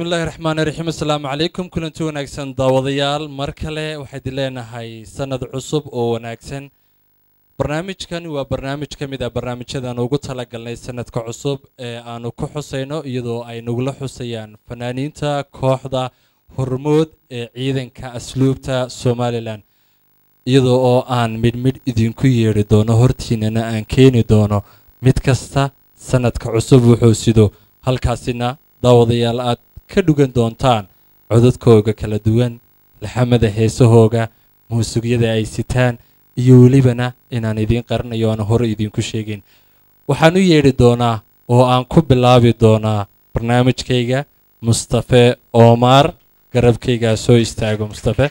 bismillaahi raxmaani raxiim assalaamu calaykum kulanti wanaagsan daawadayaal mar kale waxayd leenahay sanad cusub oo wanaagsan barnaamijkan waa barnaamij ka mid ah barnaamijyadaan ugu talagalnay sanadka cusub ee aanu ku xusayno iyadoo ay nagula xusayaan fanaaniinta kooxda hormood ee ciidanka asluubta somalilan iyadoo oo aan midh midh idinku yeedhi doono hortiinana aan keeni doono mid kasta sanadka cusub wuxuu sido halkaasina daawadayaal aad ka dhugan doontaan codadkooga kala duwan laxamada heesahooga muusugyada ay sitaan iyo welibana inaan idiin qarinayo aan hore idinku sheegin waxaan u yeedhi doonaa oo aan ku bilaabi doonaa barnaamijkayga mustafe oomaar garabkaygaa soo istaago mustafe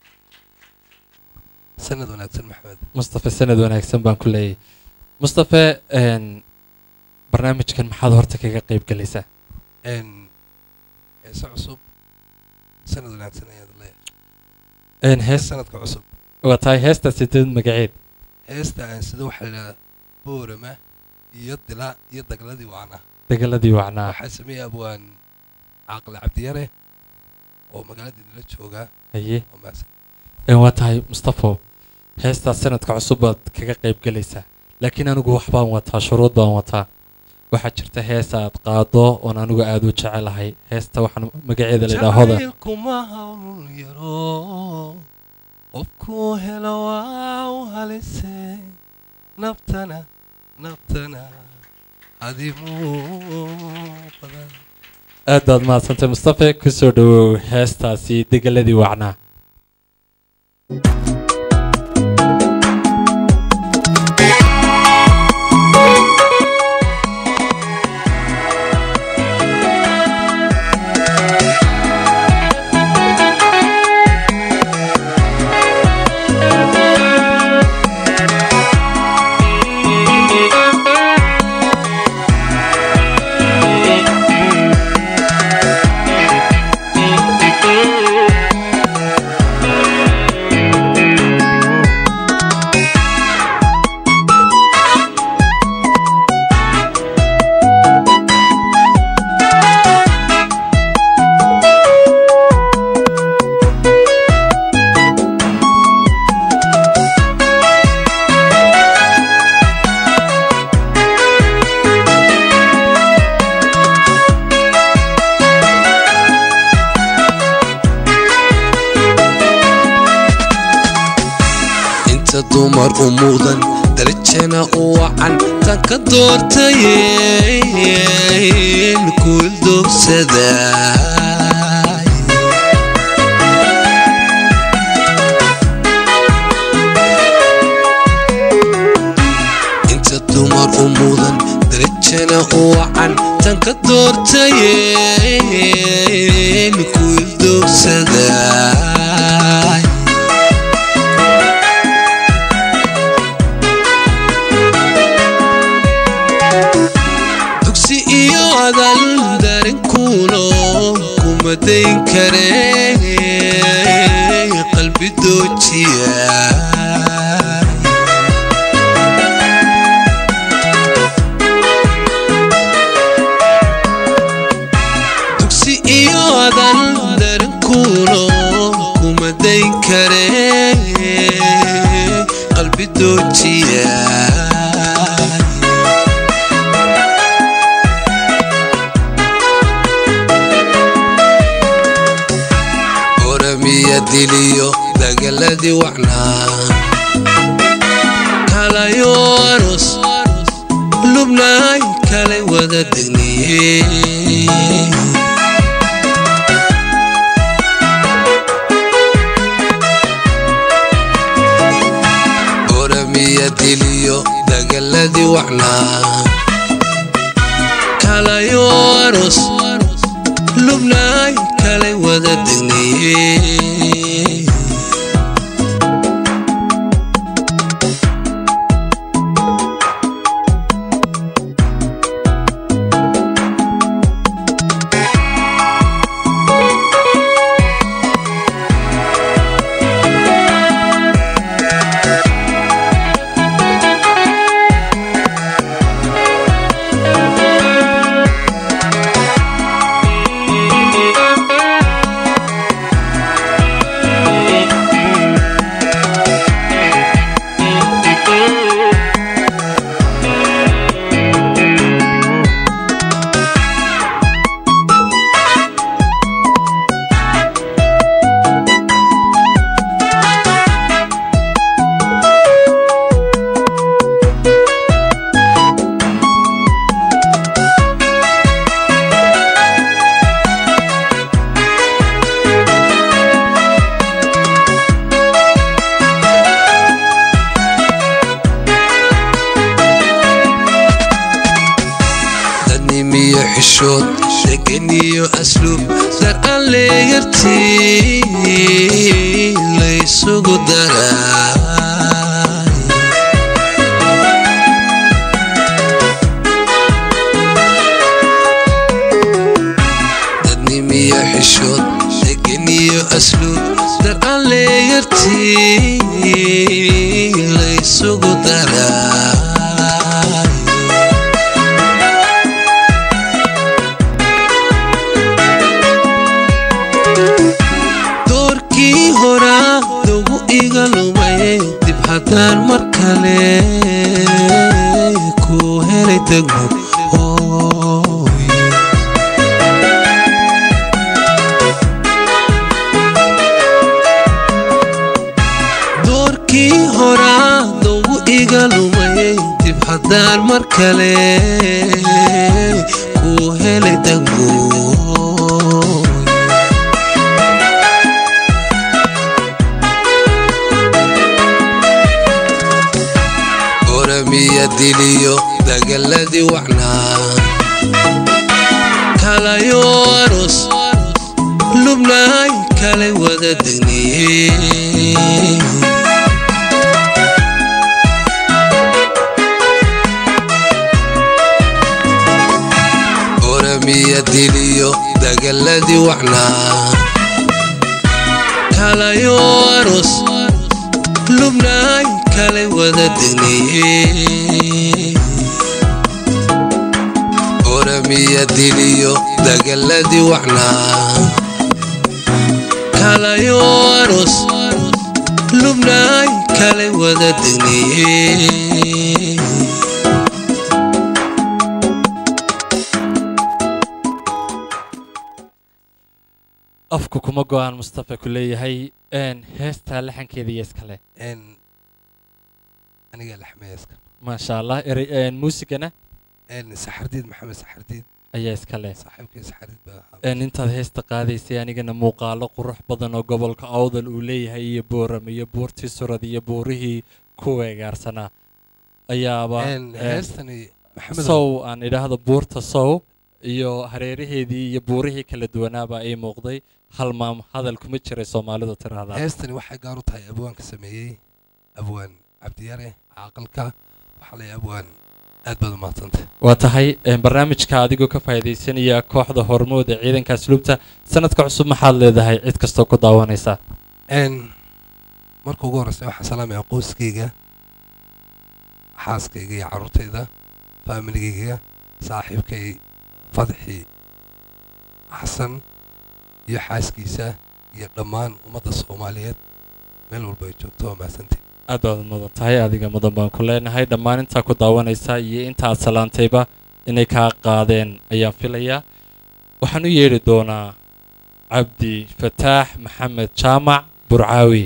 sanad wanaagsan maxamed mustafe sanad wanaagsan baan ku leeyahay mustafe barnaamijkan maxaad horta kaga qayb galaysaa heese cusub sanad wanaagsan ayaad leeyahay hees sanadka cusub waa tahay heesta sideed magaceed heesta aan sida waxaa la yidhahdaa boorama iyo dila iyo dagladii wacna dagaladii wacnaa waxaa sameeyey abwaan caaqil cabdiyare oo magaaladii nala joogaa haye oo mahadsan waa tahay mustafo heestaas sanadka cusub baad kaga qayb galaysaa laakiin anigu wax baan wataa shuruud baan wataa waxaa jirta hees aad qaado oon anigu aada u jecelahay heesta waxaan magaceeda la yidhaha hodan jacaylkuma hawl yaro qofkuu helo waa u halise naftana naftana adimuu badan aad baad mahadsantay mustafe kusoo dhawow heestaasi degeladii wacnaa inta dumar u mudan darajana u wacan tan ka doortayeen kuildoogsada inta dumar u mudan darajana u wacan tan ka doortayeen kuildoogsada dugsi iyo adal darinkuuno kuma dayn karee qalbi doojiya dugsi iyo adal darinkuuno kuma dayn karee qalbi doojiya oramiya diliyo dagaladii wacnaa kalayo aros lubnaay kalay wada degniye oramiya diliyo dagaladii wacnaa kalayo aros lubnaay kalay wada degniye xishood degan iyo asluub dar aan leeyartii laysugu daraa dadnimiyo xishood degan iyo asluub dar aan leeyartii laysugu daraa doorkii horaa lagu iga lumay dib haddaan mar kale ku helay degmo hooy doorkii horaa lagu iga lumay dib haddaan mar kale ku helay degmo hooy oramiya diliyo dagaladii wacnaa kalayo aros lubnaay kalay wada degniyey oramiya diliyo dagaladii wacnaa kalayo aros lubnaay kalay wada degniyey oramiya diliyo dagaladii wacnaa kalayo aros lubnaay kalay wada degniyey afku kuma go-aan mustafa ku leeyahay een, heestaa laxankeeda iyo iskale aniga laxmeeska maasha allah erey een, muusigana saxardiid maxamed saxardiid ayaa iskale saaxiibkay saxardiid baa ahaa een, intaad heesta qaadaysay anigana muuqaalo qurux badan oo gobolka awdal uu leeyahay iyo booram iyo buurtii surad iyo buurihii ku weegaarsanaa ayaaba Een, een, heestani maxamed sow aan idhaahdo buurta sow iyo hareeraheedii iyo buurihii kala duwanaaba ay muuqday hal maam hadal kuma jiray soomaalidu tiraahdaa heestani waxay gaar u tahay abwaanka sameeyey abwaan cabdiyare caaqalka waxaa lay abwaan aad baad umahadsantay waa tahay een, barnaamijka adigoo ka faa'iidaysanaya kooxda hormood ee ciidanka asluubta sanadka cusub maxaad leedahay cid kastoo ku daawanaysa n marka ugu horreysa waxaan salaamaya qoyskayga xaaskayga iyo carruurtayda faamiligayga saaxiibkay fadxi xasan iyo xaaskiisa iyo dhammaan ummadda soomaaliyeed meel walba ay joogto waa mahadsantiin aad baad mudan tahay adiga mudan baan ku leenahay dhammaan intaa ku daawanaysa iyo inta aad salaantayba inay kaa qaadeen ayaan filayaa waxaan u yeedhi doonaa cabdi fataax maxamed jaamac burcaawi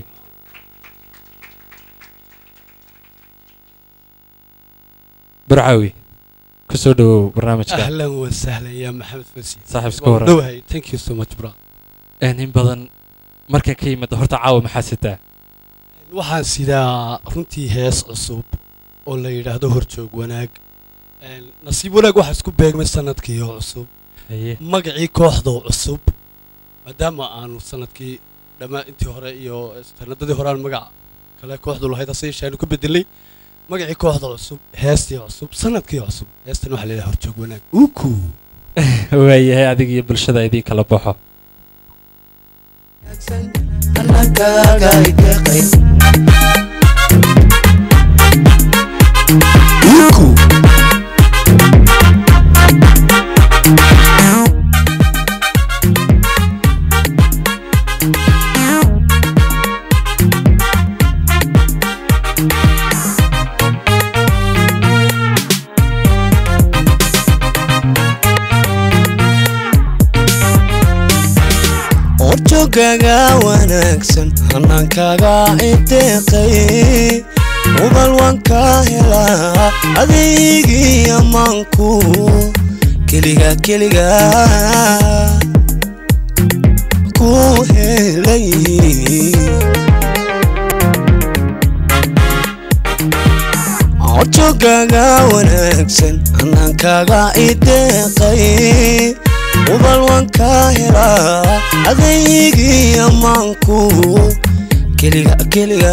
burcaawi ku soo dhowow barnaamijka اهلا وسهلا يا محمد فوزي صاحب سكورة. دوهي ثانك يو سو ماتش برا een in badan markan ka yimid horta caawa maxaa sitaa waxaan sidaa runtii hees cusub oo la yidhaahdo horjoog wanaag Een, nasiib wanaag waxaa isku beegmay sanadkii oo cusub haye magacii kooxdoo cusub maadaama aanu sanadkii dhammaan intii hore iyo sanadadii hore aan magac kale kooxdu lahayd hase yeeshee aanu ku bedelay magacii kooxda cusub heestii cusub sanadkii cusub heestan waxaa la yidhaha horjoog wanaag uku waayahay adiga iyo bulshada idiin kala baxo horjoogaga wanaagsan hannaankaaga inteeqay ubal waan ka helaa adeygii ammaanku keliga keliga ku helay horjoogaga wanaagsan wanaagsan hannaankaaga ideeqay ubal waan kaa helaa adaygii ammaanku keliga keliga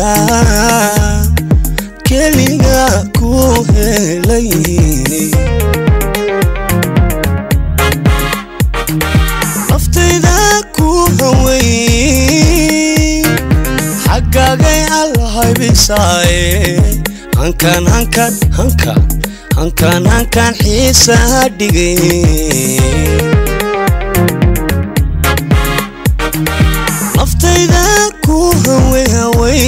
keliga ku helay naftayda ku haway xaggaagay allahaybisaaye hankan hankan hankan hankan hankan xiisaa dhigay naftayda ku haway haway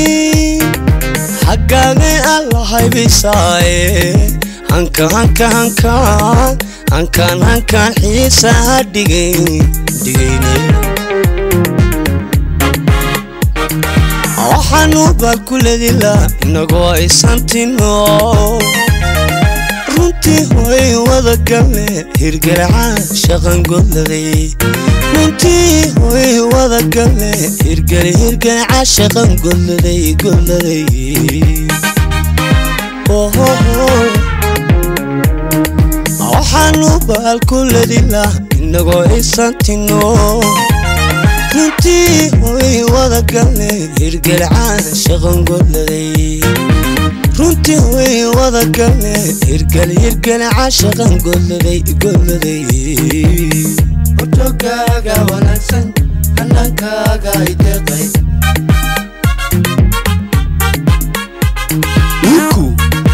xaggaagay allahaybisaaye hanka hanka hankan hankan hankan xiisaa dhigay dhigayne waxaanu baa ku ledilaa inagoo aysantinno runtii hoy wada galle hirgaraca shaqan godladay runtii hoy wada galle hirgale hirgaraca shaqan godladay godladay waxaanu baal ku ledilaa inagoo aysantinno runtii hoy wada galle hirgalcaan shaqan godladay runtii hoy wada galle hirgal hirgalcaan shaqan godladay godladay hotogaaga wanaagsan hannaankaaga ideeqay Uku.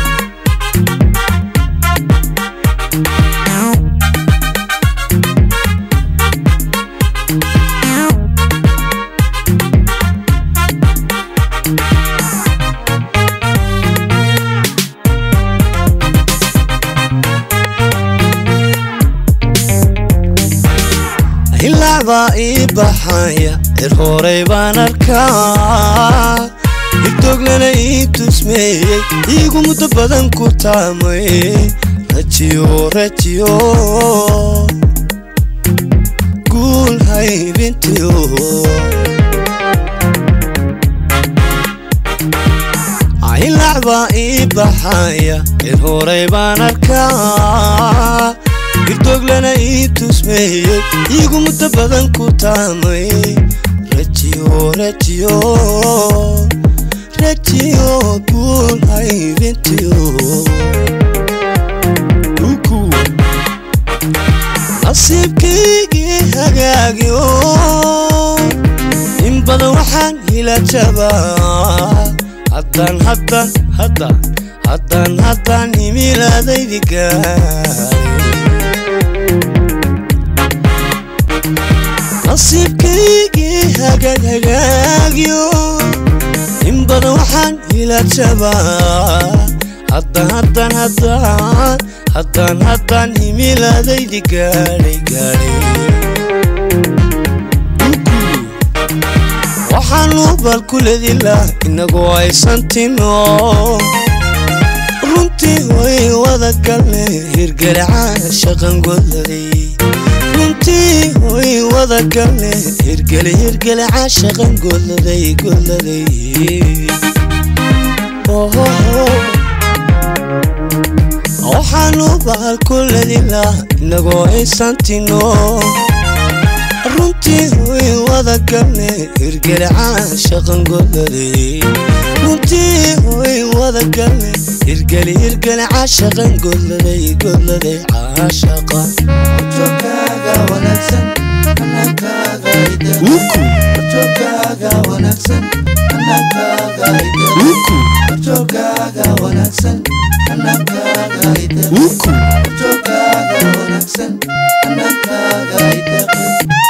ilaac baa ii baxaya cir horay baan arkaa igdoglana ii tusmeeyey iigu muddo badan ku taamay rajiyo rajiyo guul haybintiyo ilaac baa ii baxaya cir horay baan arkaa irdoglana ii tusmeeyey iigu muddo badan ku taamay rajiyo rajiyo rajiyo guul haybintiyo uku nasiibkaygii hagaagyo in badan waxaan hila jabaa haddaan haddaan haddaan haddaan haddaan himilaadaydi gaaray nasiibkaygii hagaag hagaagyo in badan waxaan hila jabaa haddaan haddaan haddaan haddaan haddaan himilaadaydi gaadhay gaadhay waxaanu bal ku ledilaa inagoo aysantinno runtii hoy wada galle hirgaracaa shaqan godladay runtii hoy wada galle hirgele hirgele caashaqan godladay godladay waxaanu bahal ku ledilaa inagoo aysantinno runtii hoy wada galle hirgele caashaqan godladay runtii hoy wada galle hirgele hirgele caashaqan godladay godladay caashaqa hotogaaga wanaagsan hannaankaaga ideeqay uku hotogaaga wanaagsan hannaankaaga ideeqay uku hotogaaga wanaagsan hannaankaaga ideeqay uku hotogaaga wanaagsan hannaankaaga ideeqay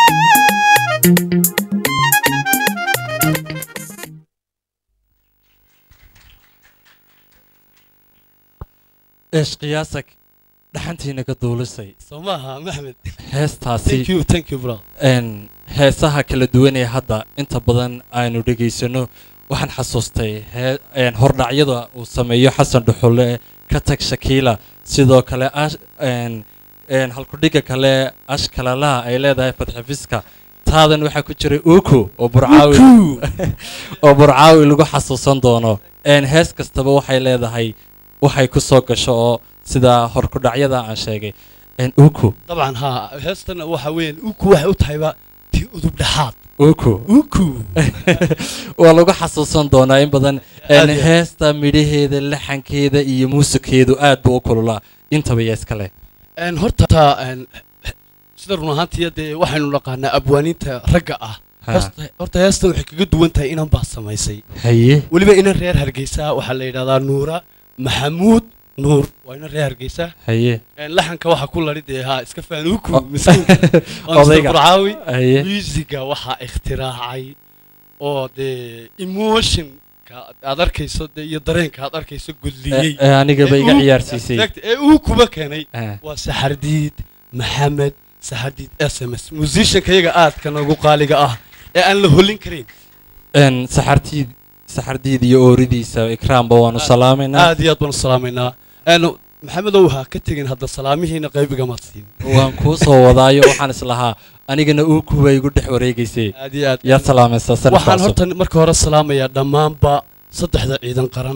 eesh qiyaasak dhaxantiina ka duulisay soo maaha maxmed heestaasi thank you thank you bro een heesaha kala duwan ee hadda inta badan aynu dhegaysano waxaan xasuustay hee een hordhacyada uu sameeyo xasan dhuxule ka tag shakiila sidoo kale ash een een halkudhiga kale ashkalalaha ay leedahay fadxifiska taadan waxaa ku jiray uku oo burcaawi oo burcaawi lagu xasuusan doono een hees kastaba waxay leedahay waxay ku soo gasho oo sida horkudhacyada aan sheegay een uku dabcan haa heestana waxa weeyaan uku waxay u tahayba tii udub dhexaad uku uku waa lagu xasuusan doonaa in badan een Aad iyo aad. heesta midhaheeda laxankeeda iyo muusigeedu aad buu u kululaa intaba yaa iska leh Een, horta een, sida run ahaantii dee waxaynu naqaanaa abwaaniinta ragga ah Ha. Horta- horta heestan waxay kaga duwan tahay inan baa samaysay haye weliba inan reer hargeysa waxaa la yidhahdaa nuura maxamuud nuur waa inan reer hargeysa haye Een, laxanka waxaa ku lari dee haa iska faanuuku O- miskiinka waa Mr. Odayga. burcaawi haye musiga waxaa ikhtiraacay oo dee emotionka aad arkayso dee iyo dareenka aad arkayso gudliyey Eh, eh, anigaba Ee iga uu- ciyaarsiisay Exact, ee uu kuba keenay Ah, waa saxardiid maxamed saxardiid s m s musicianka iyaga aadka noogu qaaliga ah ee aan la holin karin een saxartiid saxardiid iyo ooridiisa ikraamba waanu Aad- salaamaynaa aad iyo aad baan u salaamaynaa Een, maxamedow ha ka tegin hadda salaamihiina qayb igamaad siin waan kuu soo wadaayo waxaan islahaa anigana uu kuwa igu dhex wareegaysay aad iyo aad yaad salaamaysaa sanadka waxaan cusub horta marka hore salaamayaa dhammaanba saddexda ciidan qaran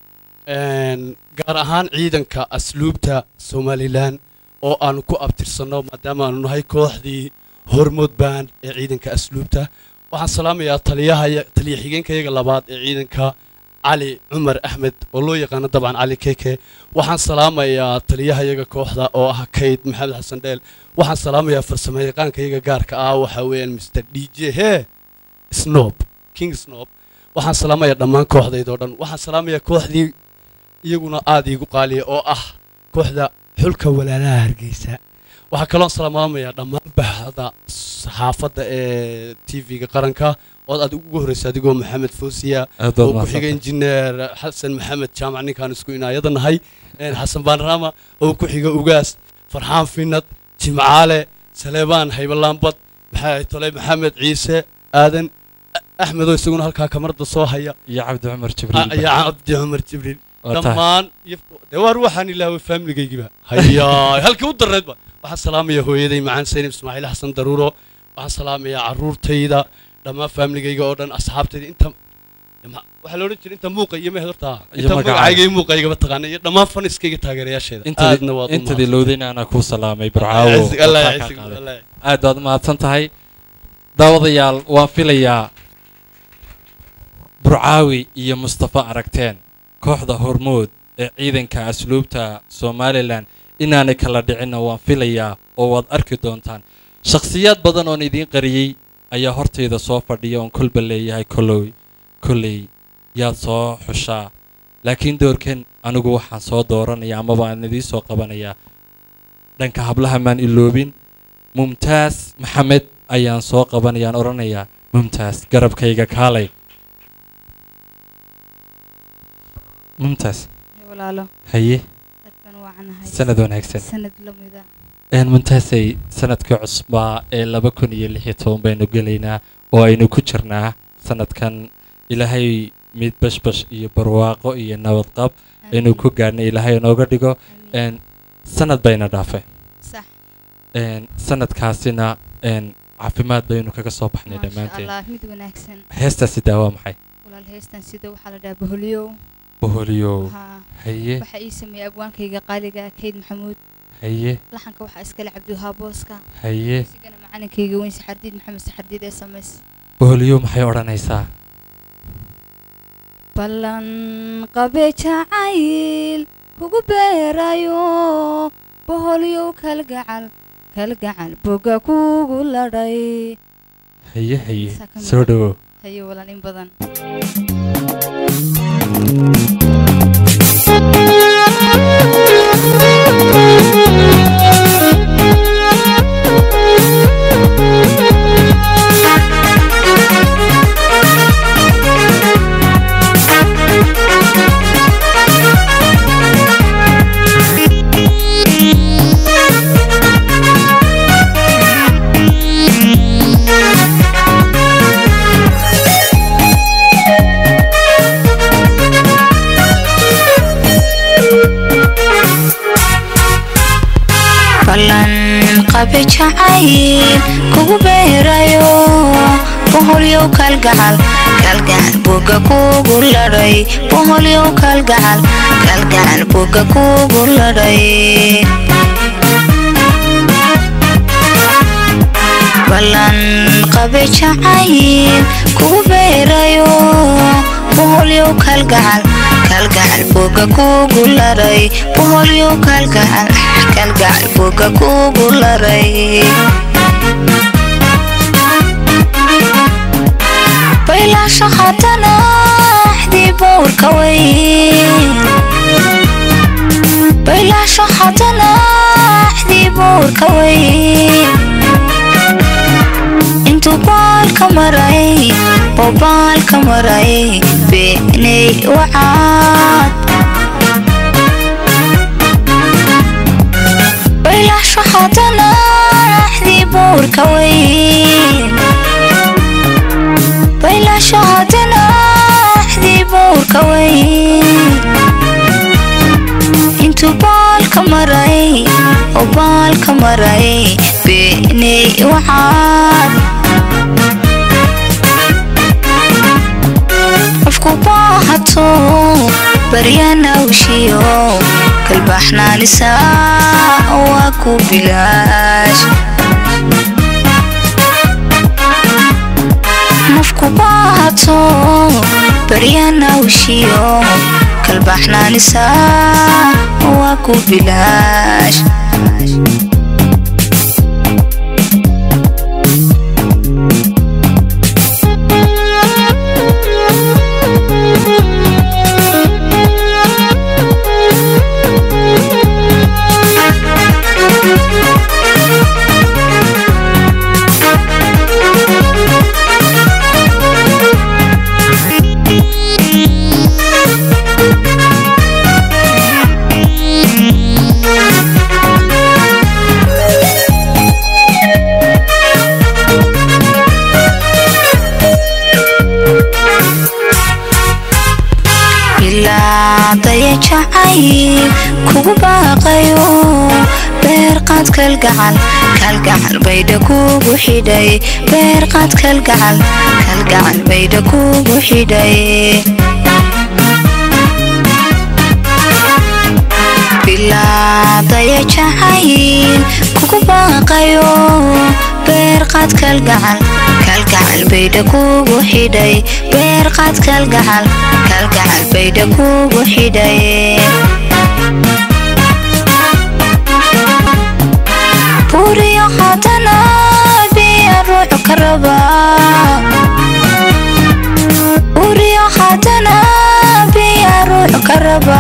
Een, gaar ahaan ciidanka asluubta somalilan oo aanu ku abtirsanno maadaama aanu nahay kooxdii hormood band ee ciidanka asluubta waxaan salaamayaa taliyaha taliya xigeenkayaga labaad ee ciidanka cali cumar axmed oo loo yaqaano dabcan cali keke waxaan salaamayaa taliyahayaga kooxda oo ah kayd maxamed xasan dheel waxaan salaamayaa farsamayaqaankayaga gaarka ah waxaa weeyaan mr d j he snob king snob waxaan salaamayaa dhammaan kooxdaydoo dhan waxaan salaamayaa kooxdii iyaguna aad iigu qaaliya oo ah kooxda xulka walaalaha hargeysa waxaa kaloo salaamayaa dhammaan bahda saxaafadda ee tv-ga qaranka ood aad ugu horreysa adigoo maxamed foosiya aad oo baad ku xiga mahadsantahay. injineer xasan maxamed jaamac ninkaan isku inaayada nahay een, xasan baanrama oo ku xiga ugaas farxaan finad jimcaale saleebaan haybalaambad maxaa tolay maxamed ciise aadan A- axmedoo isaguna halkaa kamarada soo haya iyo cabdi cumar Ah, jibriil iyo cabdi cumar jibriil Waa tahay. dhammaan iyo- dee waar waxaan ilaaway faamiligaygiba hayaa halkii u darreedba waxaan salaamaya hooyaday macaan saynab ismaaciil xasan daruuro waxaan salaamayaa caruurtayda dhammaan faamiligayga oo dhan asxaabtayda inta ma- waxaa la odhan jiray inta muuqa iyo mehed horta Iyo inta magacaaga. magacayga iyo muuqaygaba taqaana iyo dhammaan faniskayga taageerayaasheeda aadna waad u intadii mahadsan. lowdayna anaa kuu salaamay Allah barcaawo yacizig, Allah oo kaa yacizig, qaaday. Allah yacizig. aad baad mahadsan tahay daawadayaal waan filayaa burcaawi iyo mustafa aragteen kooxda hormood ee ciidanka asluubta somalilan inaanay kala dhicinna waan filayaa oo waad arki doontaan shakhsiyaad badan oon idiin qariyey ayaa hortayda soo fadhiya oon kolba leeyahay kolow kolley yaad soo xushaa laakiin doorkan anigu waxaan soo dooranaya amaba aan idiin soo qabanayaa dhanka hablaha maan iloobin mumtaas maxamed ayaan soo qabanayaan odhanayaa mumtaas garabkayga kaalay mumtaas walaalo haye aad baan u wacanahay sanad wanaagsan sanad lamida een mumtaasay sanadkii cusbaa ee laba kun iyo lix iyo toban baynu gelaynaa oo aynu ku jirnaa sanadkan ilaahay mid bashbash iyo barwaaqo iyo nabadqab aynu ku gaadhnay ilaahay inooga dhigo een sanad bayna dhaafay sax een sanadkaasina een caafimaad baynu kaga soo baxnay maasha dhammaanteen allah mid wanaagsan heestaasi daawaa maxay walaal heestan sida waxaa la dhahaa boholyow boholyow haa haye waxaa ii sameeyey abwaankayga qaaliga kayd maxamuud haye laxanka waxaa iskale cabdiwahaa booska haye isigana macalinkayga weyn saxardiid maxamed saxardiid ee samays boholyow maxay odhanaysaa ballan qabe jacayl kugu beerayo boholyow kalgacal kalgacal boga kugu ladhay haye haye Saa ka mid soo ah. dhowow hayo walan in badan ballan qabe jacayl kugu beerayo boholyow kalgacal kalgacal boga kugu ladhay boholyow kalgacal kalgacal boga kugu ladhay ballan qabe jacayl kugu beerayo boholyow kalgacal kalgacal boga kugu laray boholyow kalgacal kalgacal boga kugu laray baylaasha haddana axdii bowrka weyn baylaasha haddana axdii bowrka weyn intuu baalka maray oo baalka maray beenay wacaad baylaasha haddana axdii bowrka weyn baylaasha haddana axdii bowrka weyn intuu baalka maray oo baalka maray beenay wacaad qofku baahato baryanawshiyo kalbaxnaanisa waa ku bilaash nafku baahato baryanawshiyo kalbaxnaanisa waa ku bilaash bilaadaya jacayl kugu baaqayo beerqaad kalgacal kalgacal baydha kugu xidhay beerqaad kalgacal kalgacal baydha kugu xidhay bilaadaya jacayl kugu baaqayo beerqaad kalgacal kalgacal baydha kugu xidhay beerqaad kalgacal kalgacal baydha kugu xidhay buriyo haddana biya ruuxu ka raba buriyo haddana biya ruuxu ka raba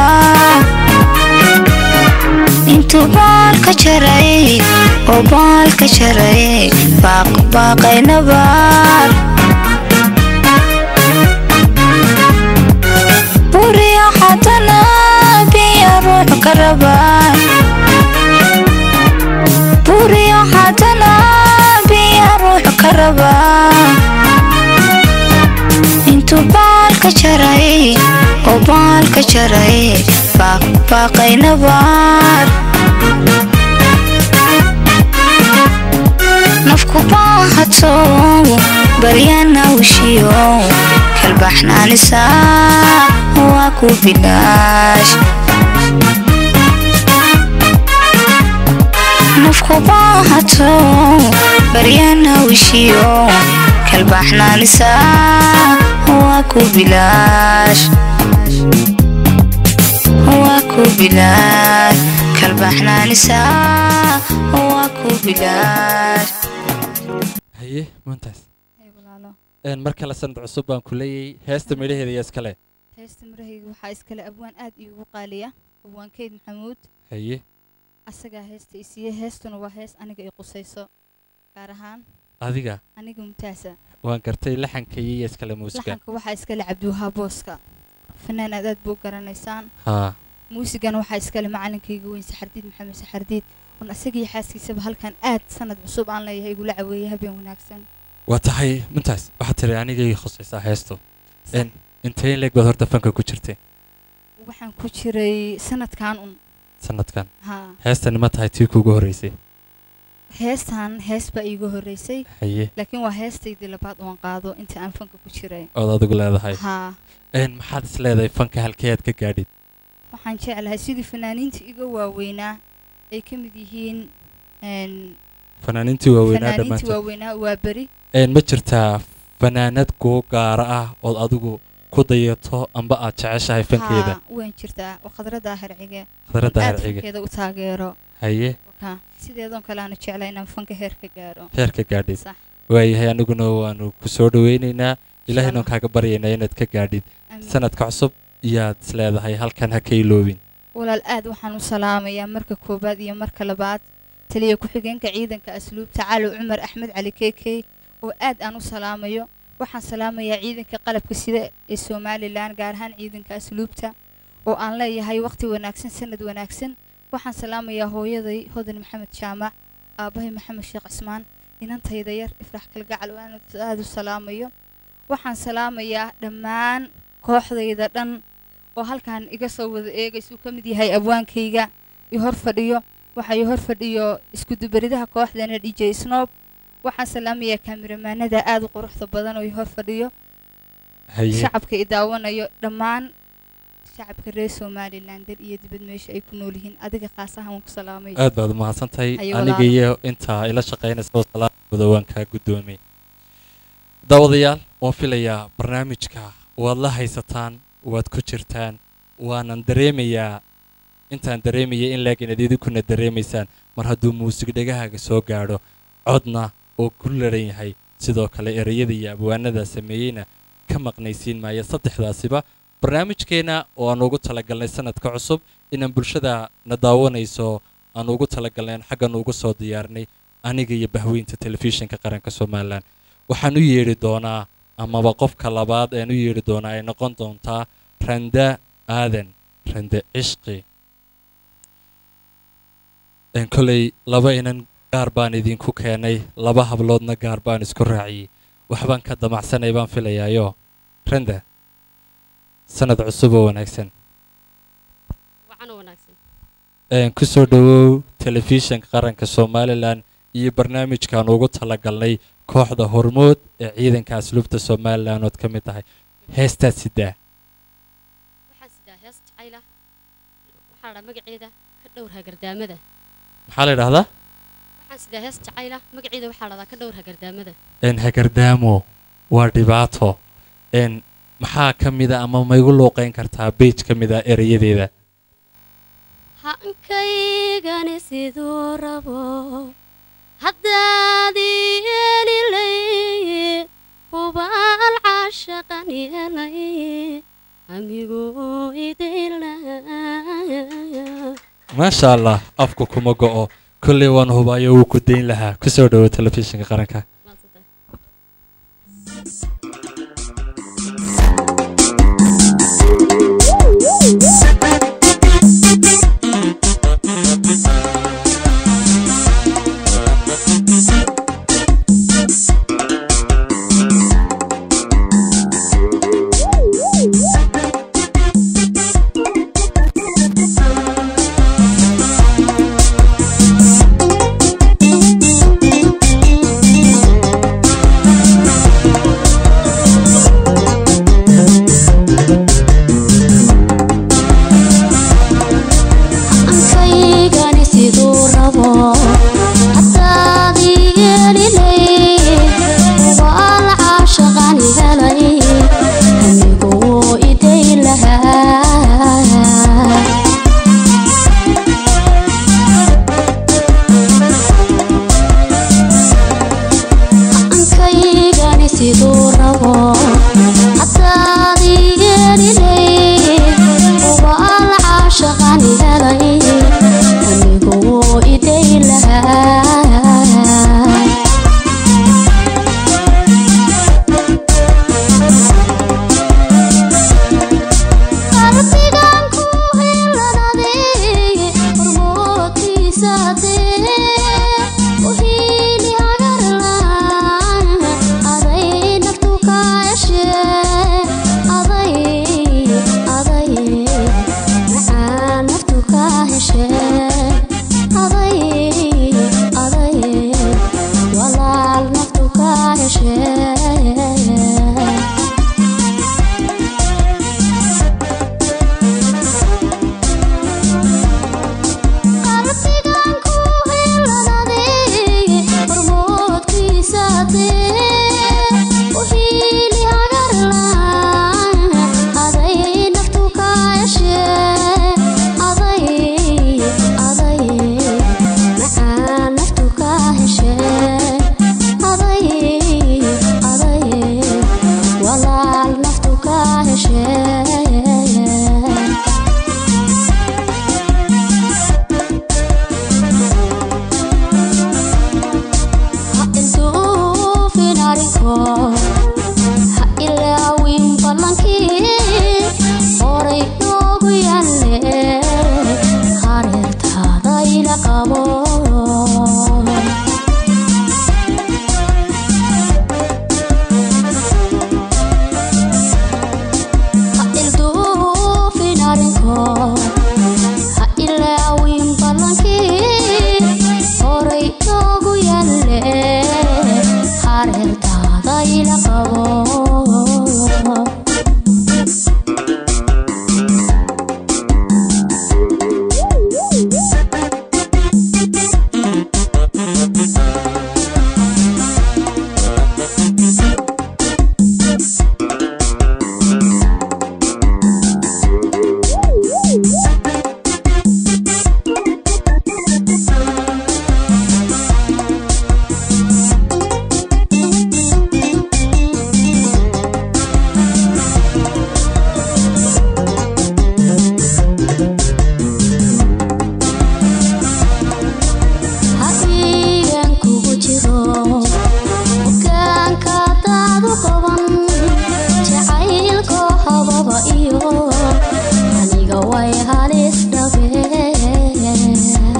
intuu baalka jaray oo baalka jaray baaq baaqay nabaar buriyo haddana biya ruuxu ka rabaa buriyo haddana biya ruuxu ka rabaa intuu baalka jaray oo baalka jaray baaq baaqay nabaar nafku baahato baryanawshiyo kalbaxnaanisa waa ku bilaash nafku baahato baryanawshiyo kalbaxnaanisa waa ku bilaash waa ku bilaash kalbaxnaanisa waa ku bilaash haye maantaas Hey, walaalo een mar kale sanad cusub baan ku leeyahay heesta midhaheeda iyo iskale heesta marahayga waxaa iskale abwaan aad iigu qaaliya abwaan keyd maxamuud haye asagaa heesta i siiye heestuna waa hees aniga i qusayso gaar ahaan adiga aniga mumtaasa waan gartay laxankayii iyo iskale muusiga laxanka waxaa iskale cabdiwahaa booska fanaan aad aad buu garanaysaan haa muusigan waxaa iskale macalinkayga weyn saxardiid maxamed saxardiid un asagii xaaskiisaba halkan aad sanad cusub aan leeyahay igula caweeye habeen wanaagsan waa tahay mintaas waxaad tiri anigay khusaysaa heestu een intee leeg baad horta fanka ku jirtay waxaan ku jiray sanadkan un sanadkan haa heestani ma tahay tii kuugu horreysay heestan hees baa iiga horreysay haye laakiin waa heestaydii labaad oon qaado inta aan fanka ku jiray ood adigu leedahay haa Een, maxaad is leedahay fanka halkee aad ka gaadhid waxaan jeclahay sidii fanaaniinta iga waaweynaa ay ka mid yihiin een, fanaaniintii waaweynaa fanaaniinta dhammaantood waaweynaa waa beri Een, ma jirtaa fanaanad kuu gaara ah ood adigu ku dayato amba aad jeceshahay fankeeda haa waan jirtaa oo khadrada hercige khadradda aad herciga fankeeda u taageero haye Wakaa, sideedoon kale aanu jeclay inaan fanka heer ka gaaro heerka gaadhid sax waayahay aniguna waanu ku soo dhoweynaynaa ilaahayna Allah. kaaga baryaynaa inaad ka gaadhid amiin. sanadka cusub iyaad is leedahay halkan ha ka iloobin walaal aad waxaan u salaamayaa marka koowaad iyo marka labaad taliya ku-xigeenka ciidanka asluubta cali cumar axmed cali keekey oo aad aan u salaamayo waxaan salaamayaa ciidanka qalabka sida ee somalilan gaar ahaan ciidanka asluubta oo aan leeyahay waqti wanaagsan sanad wanaagsan waxaan salaamayaa hooyaday hodan maxamed jaamac aabbahay maxamed sheekh cismaan inantayda yar ifrax kalgacal oo aan aad u salaamayo waxaan salaamayaa dhammaan kooxdayda dhan oo halkan iga soo wada eegaysuu ka mid yahay abwaankayga i hor fadhiyo waxaa i hor fadhiyo iskudubaridaha kooxdana dj snob waxaan salaamayaa kaamiramanada aad u quruxda badan oo i hor fadhiyo haye shacabka i daawanayo dhammaan shacabka reer somalilan dal iyo dibad meesha ay ku nool yihiin adiga khaas ahaan waan ku salaamay aad baad umahadsantahay Haye aniga walaalo. iyo intaa ila shaqaynaysa oo salaamooda waan kaa guddoomay daawadayaal waan filayaa barnaamijka waad la haysataan waad ku jirtaan waanan dareemayaa intaan dareemaya in laakiin aad idinkuna dareemaysaan mar hadduu muusig dhegahaaga soo gaadho codna oo ku laran yahay sidoo kale ereyada iyo abwaanada sameeyeyna ka maqnaysiin maaya saddexdaasiba barnaamijkeenna oo aan ugu talagalnay sanadka cusub inaan bulshada na daawanayso aan ugu talagalnayn xaggan ugu soo diyaarnay aniga iyo bahweynta telefishinka qaranka somalilan waxaan u yeedhi doonaa amaba qofka labaad aan u yeedhi doonaa ay noqon doontaa randa aadan rande cishqi Een, koley laba inan gaar baan idinku keenay laba habloodna gaar baan isku raaciyey waxbaan ka damacsanay baan filayaayo randa sanad cusub oo wanaagsan wacan wanaagsan Een, ku soo dhowow telefishinka qaranka somalilan iyo barnaamijkaan ugu talagalnay kooxda hormood ee ciidanka asluubta somalilan ood ka mid tahay heestaad sidaa waxaan sidaa hees jacayla waxaa dhaa magaceeda ka dhowr hagardaamada maxaa la idhahdaa waxaan sidaa hees jacayla magaceeda waxaa dhahdaa ka dhowr hagardaamada een hagardaamo waa dhibaato een maxaa ka mida ama ma igu luuqayn kartaa beej ka mida erayadeeda hankaygani siduu rabo haddaad yeelilay hubaal caashaqan yeelay amiguu idinlaya maasha allah afku kuma go'o kolley waan hubaayo wuu ku dayn lahaa ku soo dhowo telefishinka qaranka ankaygani siduu rabo haddaad yeelilay hubaal caashaqan helay anigu wuu iday lahaa ankaygani siduu rabo haddaad yeelilay hubaal caashaqan helay anigu wuu iday lahaa qalbigan ku helanaday hormoodkiisa dee u hiili hagarlaan aday naftu ka heshee aday aday macaan naftu ka heshee aday aday ila qabo ha ilduufin arrinko ha ilaawin ballankii horay noogu yalle hareertaada ila qabo hadigan kugu jiro bukaanka daadu qaban jacaylko hababa iyo aniga way halis dhabeen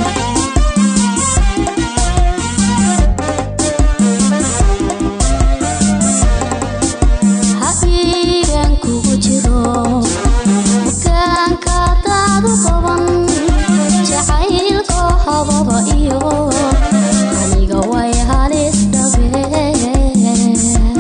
hadigan kugu jiro bukaanka daadu qaban jacaylko hababa iyo aniga way halis dhabeen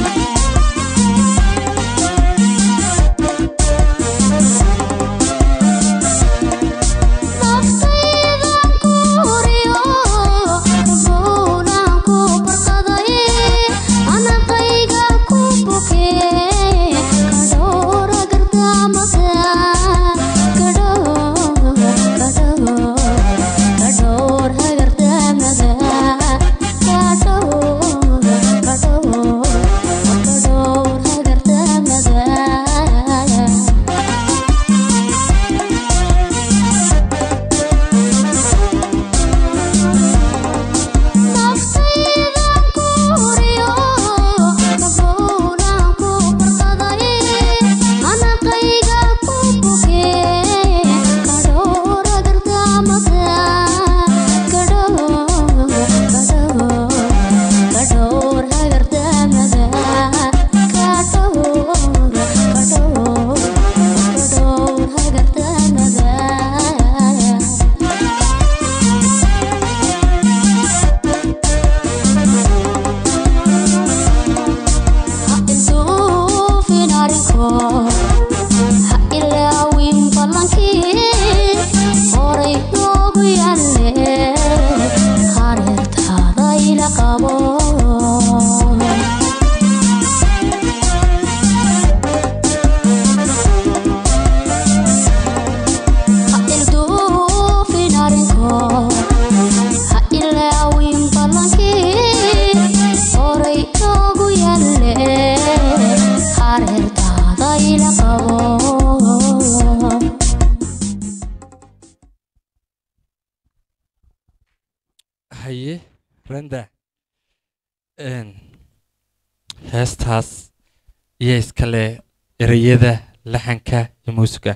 naftaydan ku huriyo buunan ku barqaday anaqayga ku bukee kadhoora gardaamada kadhoor kadhoor kadhoor hagardaamada kadhoor kadhoor kadhoor hagardaamada naftaydan ku huriyo buunan ku barqaday anaqayga ku bukee kadhoora gardaamada kadhoor kadhoor kadhoor hagardaamada kadhoor kadhoor kadhoor hagardaamada ha ilduufin arrinko ha ilaawin ballankii horay noogu yalle hareertaada ila qabo ha ilduufin arrinko ha ilaawin ballankii horay noogu yalle hareertaada ila qabo haye randa n heestaas iyo iskale ereyada laxanka iyo muusiga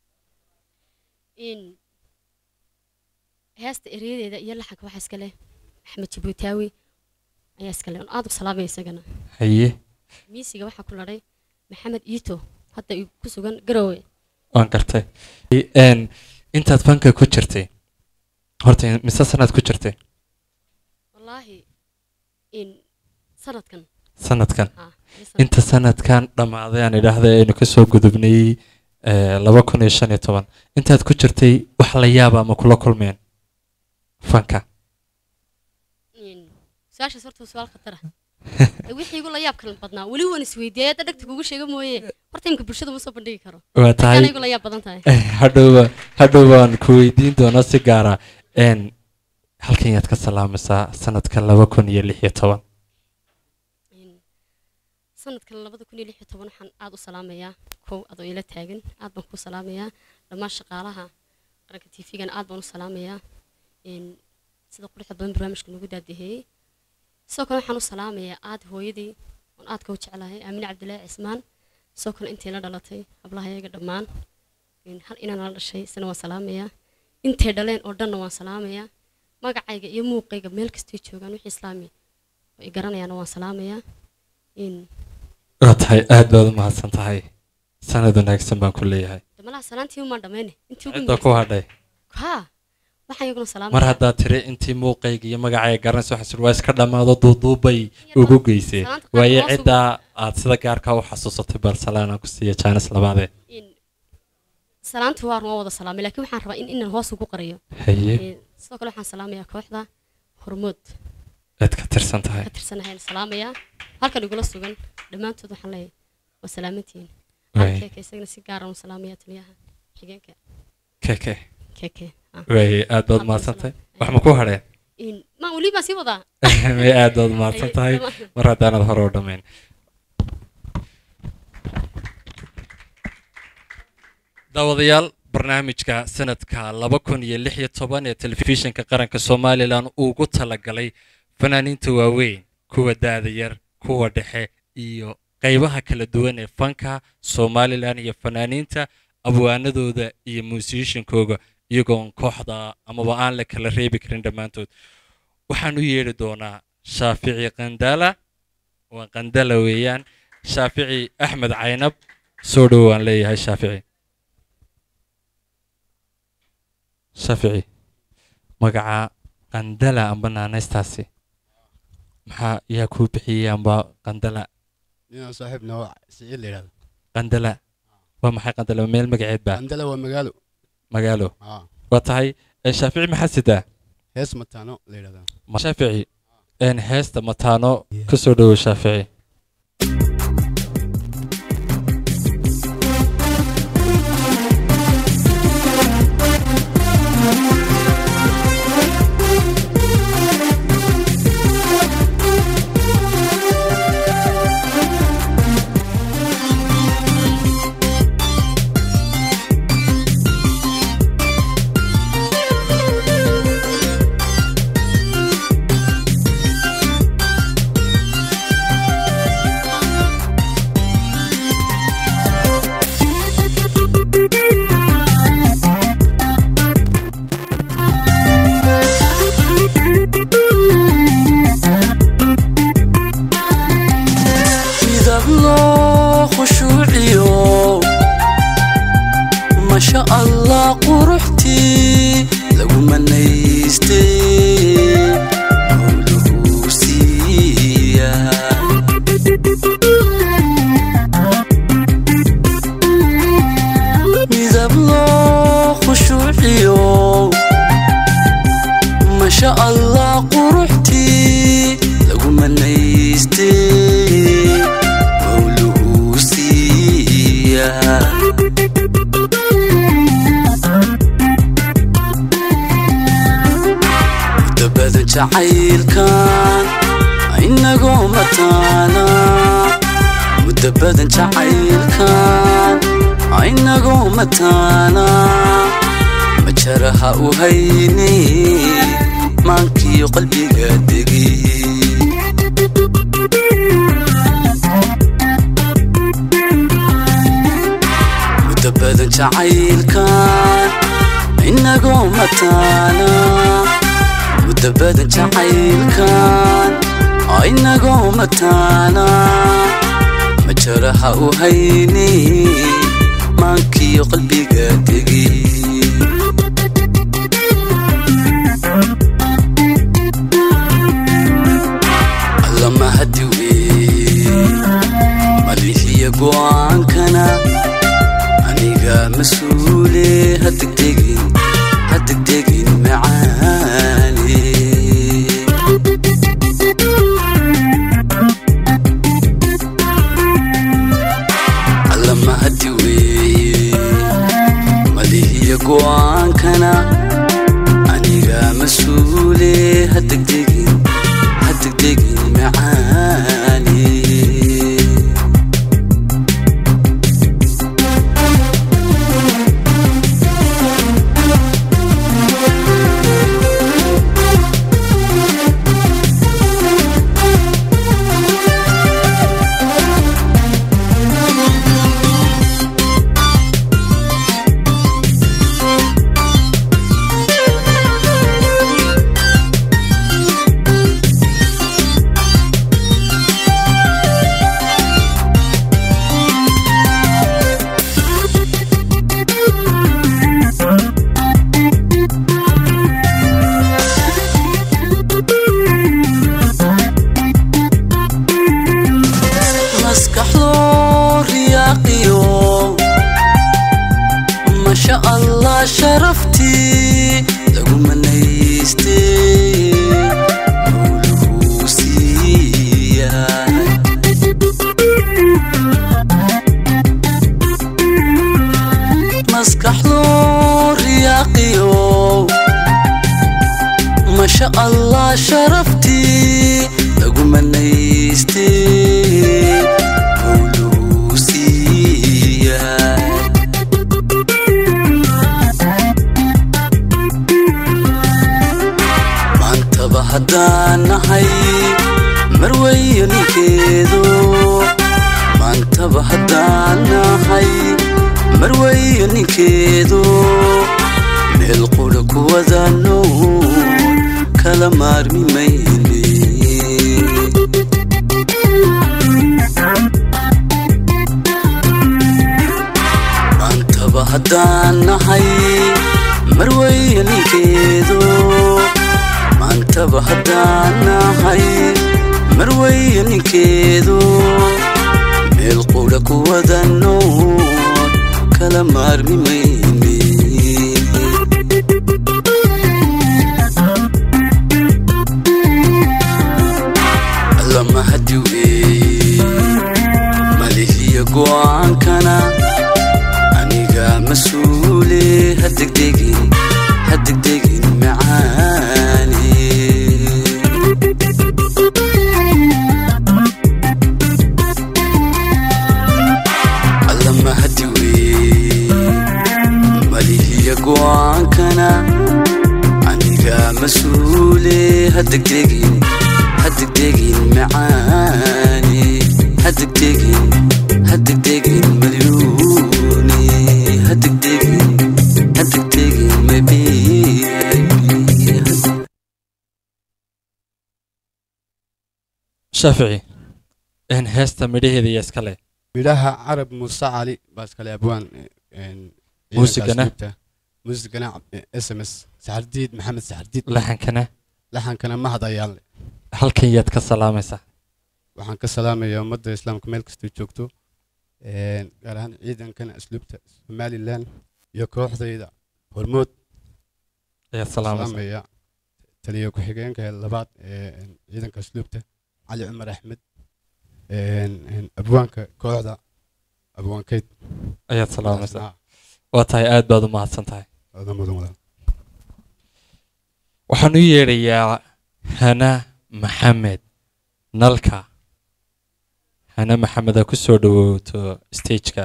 in heesta ereyadeeda iyo laxanka waxaa iska leh axmed jibuutaawi ayaa iska leh aad u salaamaya isagana haye miisiga waxaa ku ladhay maxamed iito hadda uu ku sugan garowe waan gartay n intaad fanka ku jirtay horta mise sanaad ku jirtay wallaahi in sanadkan sanadkan ah iyo sanad- inta sanadkan dhammaaday aan idhaahda aynu kasoo gudubnay eh, laba kun iyo shan iyo toban intaad ku jirtay wax la yaaba ma kula kulmeen fanka in su-aashaas horta waa su-aal khatara wixii igu la yaab kala badnaa weli waan isweydiiyay hadda dhegta kugu sheega mooye horta imka bulshada ma soo bandhigi karo waa tahay Waxaana igu la yaab badan tahay hadhowba hadhow baan ku weydiin doonaa si gaara n halkan yaad ka salaamaysaa sanadka laba kun iyo lix iyo toban In sanadkan labada kun iyo lix iyo toban waxaan aad u salaamayaa kow adoo ila taagan aad baan ku salaamayaa dhammaan shaqaalaha qaranka tvgana aad baan u salaamayaa In sida quruxda badan barnaamijka nagu daadaheeyey sidoo kale waxaan u salaamayaa aad hooyadii oon aadka u jeclahay aamine cabdilaahi cismaan sidoo kale intay la dhalatay hablahayaga dhammaan In hal inaan la dhashay isna waan salaamayaa intay dhaleen oo dhanna waan salaamayaa magacayga iyo muuqayga meel kastay joogaan wixii islaami oo i garanayaana waan salaamayaa in waa tahay aad baad u mahadsan tahay sanad wanaagsan baan ku leeyahay damalaha salaantii umaan dhammayne intii ugu cidda ku hadhay haa waxaan iyaguna mar salaamaya haddaad tiri intii muuqayga iyo magacayga garanaysa waxaa sir waa iska dhammaado duuduubay ugu geysee Salaanta qaar waaye hoos ugu- ciddaa aad sida gaarka u xasuusatay barcelona ku siiya jaanis labaadee in salaanta waa waan wada salaamay laakiin waxaan rabaa in inaan hoos ugu qariyo haye Ee, sidoo kale waxaan salaamayaa kooxda hormood aad ka tirsan tahay ka tirsanahayn salaamayaa halkan igula sugan dhammaantood waxaan leeyahay waa salaamantihiin Waay. keeke isagana si gaaran u salaamaya taliyaha xigeenka keke keeke ah. waaye aad baad Hadda mahadsan tahay salaam. wax ma ku hadheen in maan weli baan sii wadaa may aad baad mahadsan Ay, tahay dhammaan- mar haddaanad hore u dhammayn daawadayaal barnaamijka sanadka laba kun iyo lix iyo toban ee telefishinka qaranka somalilan ugu talagalay fanaaniinta waaweyn kuwa daada yar kuwa dhexe iyo qaybaha kala duwan ee fanka somalilan iyo fanaaniinta abwaanadooda iyo muusishinkooga iyagoon kooxda amaba aan la kala reebi karin dhammaantood waxaan u yeedhi doonaa shaafici qandala waa qandala weeyaan shaafici axmed caynab soo dhow waan leeyahay shaafici shaafici magaca qandala amba naanaystaasi maxaa yaa kuu bixiyey amba qandala ninaan saaxiib noo siciid la yidhahdo qandala waa maxay qandala meel magaceed baa andala waa magaalo magaalo aa waa tahay eh, shaafici maxaa sidaa hees mataano la yidhahdaa Ma- shaafici een heesta mataano ka soo dhowo shaafici midab loo khushuuciyo masha allah quruxtii lagu manaystay howluhu siiya midab loo khushuuciyo masha allah quruxtii lagu manaystay howluhu siiya muddo badan jacaylkan inagoo mataana muddo badan jacaylkan inagoo mataana majaraha u hayni maankiyo qalbiga degi muddo badan jacaylkan inagoo mataana muddo badan jacaylkan inagoo mataana majaraha u hayni maankiyo qalbiga degi allama hadi wey malihiya go'aankana aniga mas-uule hadegdegin hadegdegin macaane allama hadi wey malihiya maasha allah sharaftii lagu manaystay mawluu siiyaa maantaba haddaan nahay marweyo ninkeedu maantaba haddaan nahay marweyo ninkeedu meel qudha ku wadano kala maarmi mayne maantaba haddaan nahay marweyo ninkeedu maantaba haddaan nahay marweyo ninkeedu meel qudha ku wadano kala maarmi mayne allama hadiwe malihiya go'aankana aniga mas-uule hadegdegin hadegdegin macaani allama hadiwe malihiya go'aankana aniga mas-uule hadegdegin hadegdegin macaani hadegdegin hadegdegin malyuuni hadegdegin hadegdegin mabiibi shaafici een heesta midhaheeda iyo iskale midhaha carab muuse cali baa iskale abwaan Muusigana? muusigana s m s saxardiid maxamed saxardiid laxankana laxankana mahad ayaanle halkan yaad ka salaamaysaa waxaan ka salaamayaa ummadda islaamka meel kastoo joogto een, gaar ahaan ciidankana asluubta somalilan iyo kooxdayda hormood ayaad salaamaysaa salaamaya taliya ku-xigeenka labaad ee een, ciidanka asluubta cali cumar axmed een, een, abwaanka kooxda abwaankeyd ayaad salaamaysaa waa tahay aad baad u mahadsan tahay Aad mudan walaal. waxaan u yeedhayaa hana maxamed nalka hana maxamed aa ku soo dhawooto stageka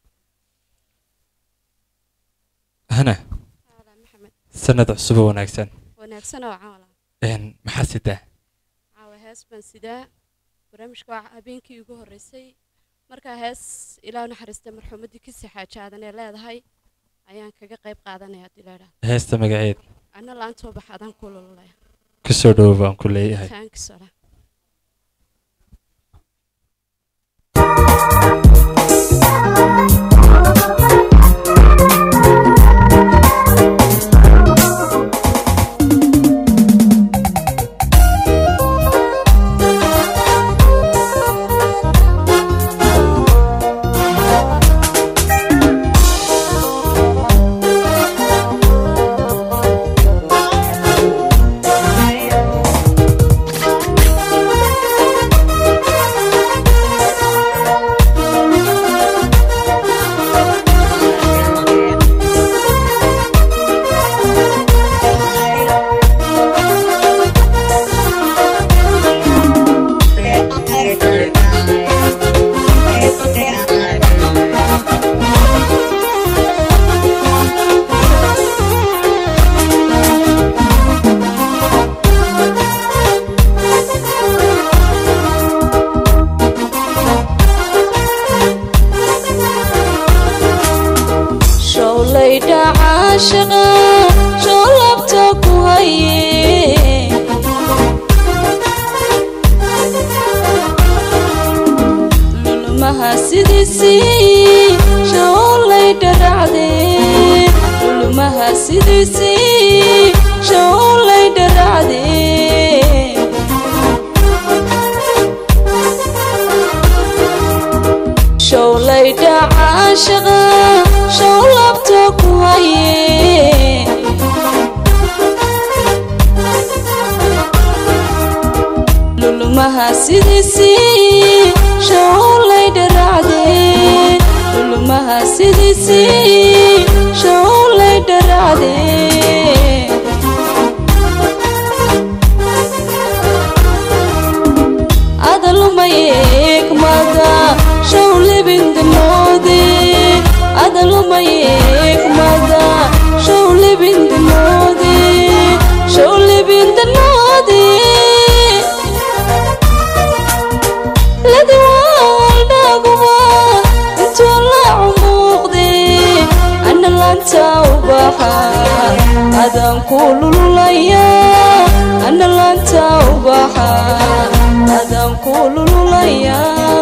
hana sanad cusub oo wanaagsan wanaagsan oo caawala Een, maxaa sidaa caawa hees baan sidaa barnaamijka waa habeenkii ugu horreysay markaa hees ilaa naxariista marxuumaddii kasii xaaja aadan ee leedahay ayaan kaga qayb qaadanaya haddii la idhaahdo heesta magaceed anna laantoo bax adaan ku lululaya ku soo dhawo baan ku leeyahay thanks ola showlayda caashaqa shoolabta ku haye lulumaha sidiisii showlayda racde lulumaha sidiisii showlayda racde showlayda caashaqa showlabta ku haye lulumaha sidiisii showlayda racde lulumaha sidiisii showlayda racde adalumayegmada showlibindanoodi showlibindanoodi ladiwaaldhaguma intuu la cumuuqde ana laanta ubaxa adaan ku lululaya ana laanta ubaxa adaan ku lululaya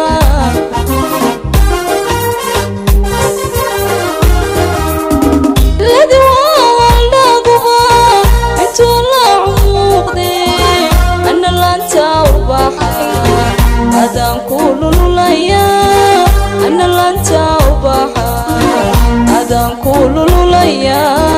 ladiwaaldhaguma intuu la cumuuqde ana laanta ubaxa adaan ku lululaya ana laanta ubaxa adaan ku lululaya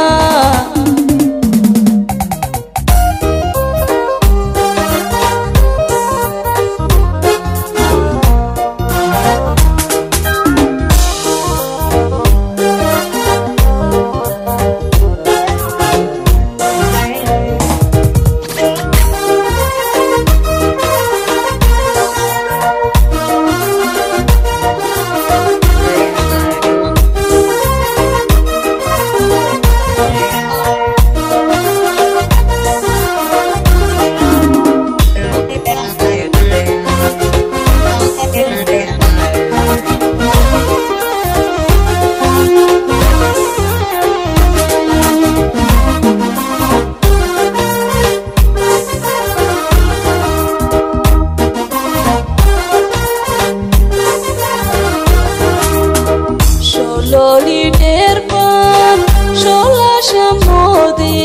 shololi dheerban sholasha moode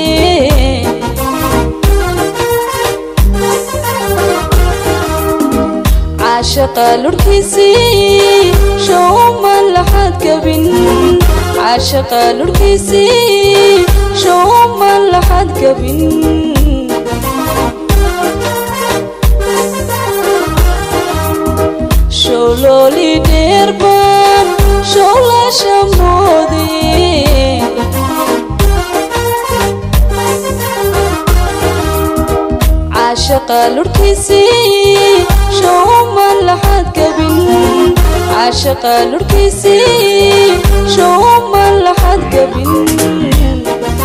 caashaqa lurhkiisii showma laxad gabin caashaqa lurhkiisii showma laxad gabin shololi dheerban sholasha moode caashaqa lurhkiisii showma laxad gabin caashaqa lurhkiisii showma laxad gabin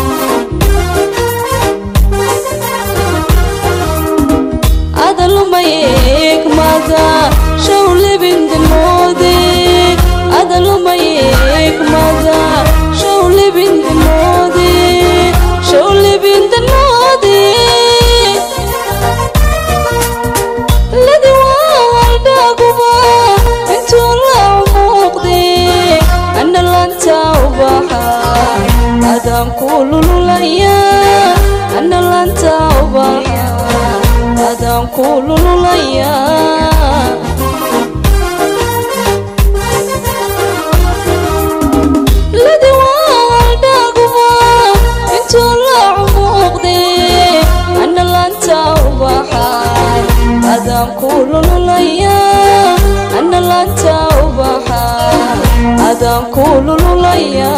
adalumayegmada showlibindanoode adalumayegmada showlibindanoode showlibindanoode ladiwaaldhaguma intuu la cumuuqde ana laanta ubaxa adaan ku lululaya ana laanta ubaxa adaan ku lululaya ladiwaaldhaguma intuu la cumuuqde ana laanta ubaxa adaan ku lululaya ana laanta ubaxa adaan ku lululaya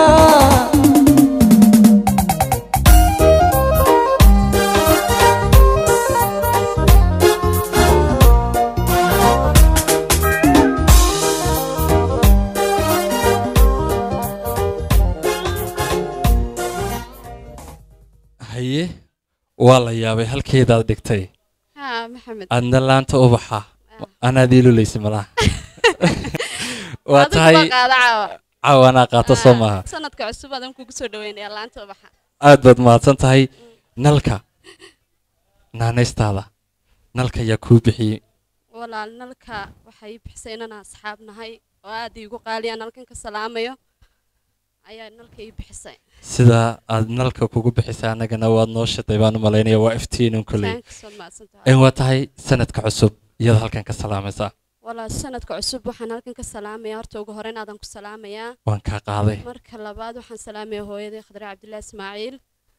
haye waa la yaabay halkeedaad dhigtay haa maxamed adna laanta ubaxa anaad iilulaysa malaha waa Adigu tahay baa qaada caawa cawanaa qaata soo maaha sanadka cusub adan kugu soo dhaweynaya laanta ubaxa aad baad mahadsan tahay nalka naanaystaada nalka yaa kuu bixiyey walaal nalka waxay bixisay inaan asxaab nahay oo aad iigu qaaliya nalkan ka salaamayo ayaa nalka ii bixisay sida aad nalka kugu bixisay annagana waad noo shiday baan u malaynaya waa iftiinin koley Thanks, waad mahadsantahay. En waa tahay sanadka cusub iyada halkan ka salaamaysaa walaal sanadka cusub waxaan halkan ka salaamaya horta ugu horeyn aadan ku salaamayaa waan kaa qaaday marka labaad waxaan salaamayaa hooyaday khadre cabdilaahi ismaaciil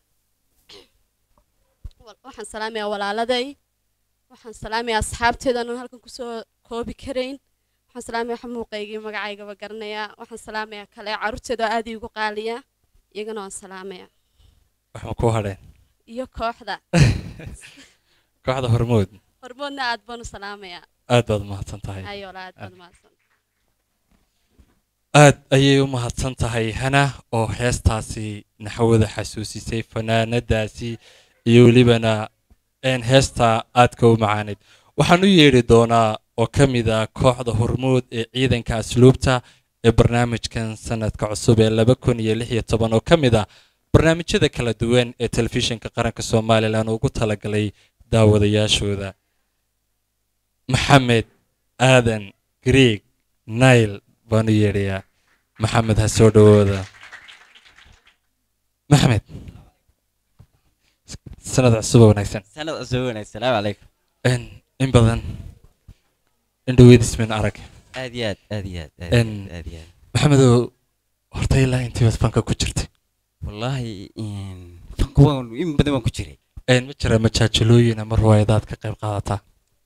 Wal- waxaan salaamayaa walaaladay waxaan salaamayaa asxaabteedaanan halkan kusoo koobi karayn waxaan salaamayaa waxa muuqaygii magacaygaba garanayaa waxaan salaamayaa kale carruurteeda oo aad iigu qaaliya iyagana waan salaamayaa waxaan ku hadheen iyo kooxda kooxda hormood hormoodna aad baan u salaamayaa aad baad mahadsan tahay ayola aad baad Aad. mahadsan aad ayay u mahadsan tahay hana oo heestaasi naxwada xasuusisay fanaanadaasi iyo welibana een heesta aadka u macaanayd waxaan u yeedhi doonaa oo ka mid ah kooxda hormuud ee ciidanka asluubta ee barnaamijkan sanadka cusub ee laba kun iyo lix iyo toban oo ka mid ah barnaamijyada kala duwan ee telefishinka qaranka somalilan ugu talagalay daawadayaashooda maxamed aadan greeg nail baan u yeedhayaa maxamed ha soo dhowooda maxamed sanad cusub oo wanaagsan sanad cusub wanaagsan salaamu calaykum in in badan indhaweydismin arag aad iyo aad aad iyo aad aad Een, iyo aad, aad iyo aad maxamedow horta ilaa intii baad fanka ku jirtay wallaahi een, fanka waan in badan waan ku jiray een ma jira majaajilooyin ama ruwaayadaad ka qayb qaadataa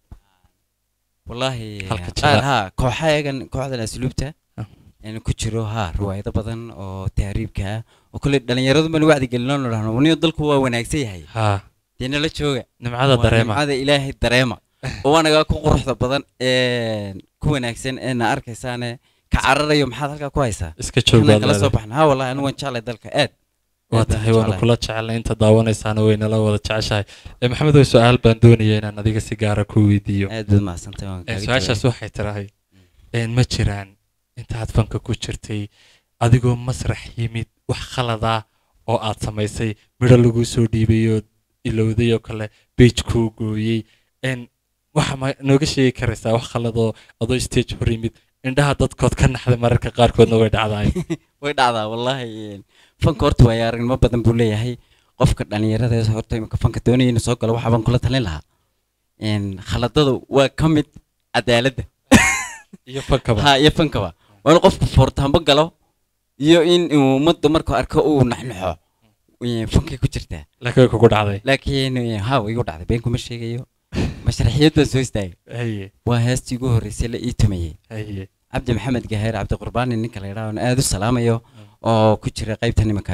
wallaahi Halka qaar jira. haa kooxayagan kooxdan asluubta in ku jiro haa riwaayado badan oo tahriibka ah oo kale dhalinyaradu ma wacdi gelino no dhahno waniyo dalku waa wanaagsan yahay haa dee nala jooga nimcada Waa dareema nimcada ilaahay dareema oo waanagaa ku quruxda badan ee ku wanaagsan ee na arkaysaane ka cararayo maxaad halkaa ku haysaa iska joog Inaan baad kala soo leedahay. baxna haa wallahi anigu waan jeclay dalka aad waa aad baan tahay waanu jeclahay. kula jecelnay inta daawanaysaana waynala wada jeceshahay ee maxamedow su-aal baan doonaya inaan adiga si gaara ku weydiiyo aad baad mahadsantahay waan Ee, kaaga su-aashaas jawaabay. waxay tirahay een ma jiraan intaad fanka ku jirtay adigoo masrax yimid wax khalada oo aad samaysay midho lagu soo dhiibay oo ilowday oo kale beej kuu gooyey een waxa ma nooga sheegi karaysaa wax khaladoo adoo stage hor yimid indhaha dadkood ka naxday mararka qaarkoodna way dhacdaay way dhacdaa wallaahi een, fanka horta waayo aragnimo badan buu leeyahay qofka dhalinyarada horta imika fanka doonaya inuu soo galo waxa baan kula talin lahaa een, khaladadu waa ka mid cadaaladda iyo fankaba ha iyo fankaba waa in qofku foortaanba galo iyo in uu ummadda markuu arko uu naxnaxo een, fankay ku jirtaa laakiin way kugu dhacday laakiin een, ha way igu dhacday been kuma sheegayo mashraxiyad baan soo istaagay haye waa heestii ugu horreysay la ii tumayey haye cabdi maxamed gaheer cabdi qurbaani ninka la yidhaah oon aad u salaamayo oo ku jira qaybta nimanka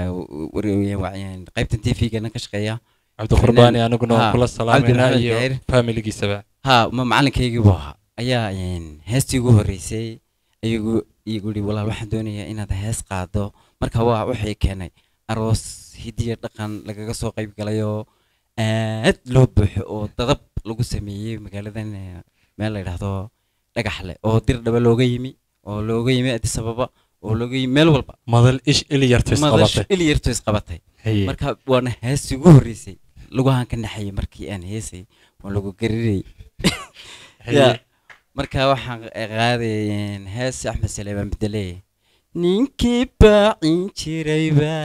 qaybtan t v-gana ka shaqeeya cabdiqurbaani aniguna waan Ha, kula Cabdi salaamayna Maxamed iyo Gaheer. faamiligiisaba ha ma macalinkaygii buu ahaa ayaa een, heestii ugu horreysay ayagu igu yidhi walaal waxaan doonayaa inaad hees qaado marka waa waxay keenay aroos hidiya dhaqan lagaga soo qayb galayoo aad loo buuxo oo dadab lagu sameeyey magaaladan eh, meel la yidhaahdo dhagaxle oo dir dhaba looga yimi oo looga yimi addis ababa oo looga yimi meel walba madal ish ili yarto Madash isqabatay ili yarto isqabatay Haye. marka waana heestii ugu horreysay lugahan ka naxayay markii aan heesay waan lagu garirayay Haye. Ya, marka waxaan qaadayeen hees axmed saleemaan bedele ninkii baacin jirayba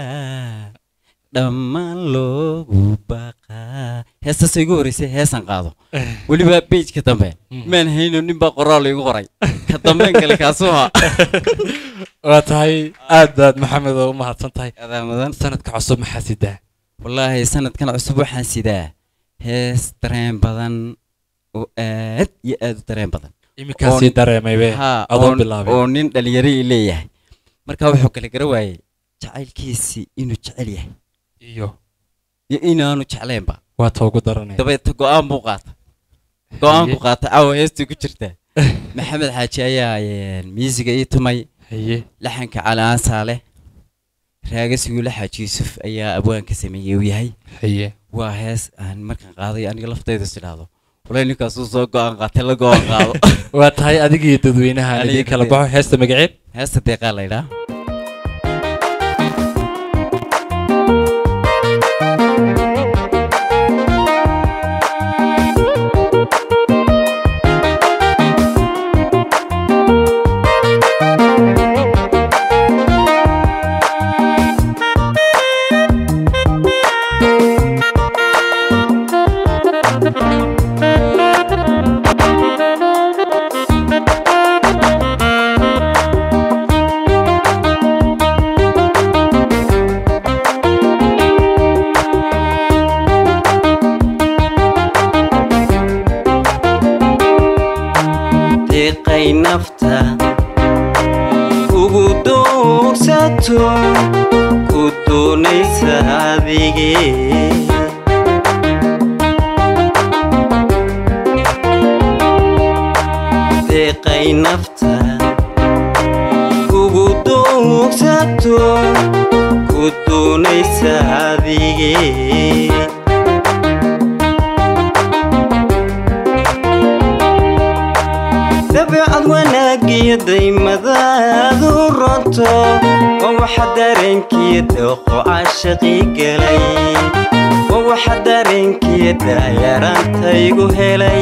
dhammaan loogu baqaa heestaasay igu horreysay heesaan qaado weliba bejka dambe maan hayno nin baa qoraal igu qoray ka dambeen kale kaasuu ahaa waa tahay aad baad maxamed oo u mahadsan tahay adaa mudan sanadka cusub maxaa sidaa wallaahi sanadkan cusub waxaan sidaa hees dareen badan oo aad iyo aad u dareen badan Iminkaa Oo- sii dareemaybe, Haa, adoon oo- bilaabin. oo nin dhalinyaro ii leeyahay marka wuxuu kala gara waayey jacaylkiisii inuu jecel yahay iyo iyo inaanu jeclaynba waa ta ugu daranaya dabeeta go-aan buu qaata go-aan Haye. ku qaata caawa heestii ku jirta maxamed xaaji ayaa een, miisiga ii tumay haye laxanka calaan saale raagasigu xaaji yuusuf ayaa abwaanka sameeyey uu yahay haye waa hees aan markaan qaaday aniga laftayda is idhaahdo walaa ninkaasuu soo go-aan qaatay la go-aan qaado waa tahay adigii dadweynaha aan idiin kala baxo heesta magaceed heesta deeqaa la yidhaa deeqay nafta ugu doogsato ku doonaysa adige deeqay nafta ugu doonaysa adigee dabeecad wanaagiyo daymadaadu ronto waa waxa dareenkiyo dooqo caashaqii galay waa waxa dareenkiyo daayaraantaygu helay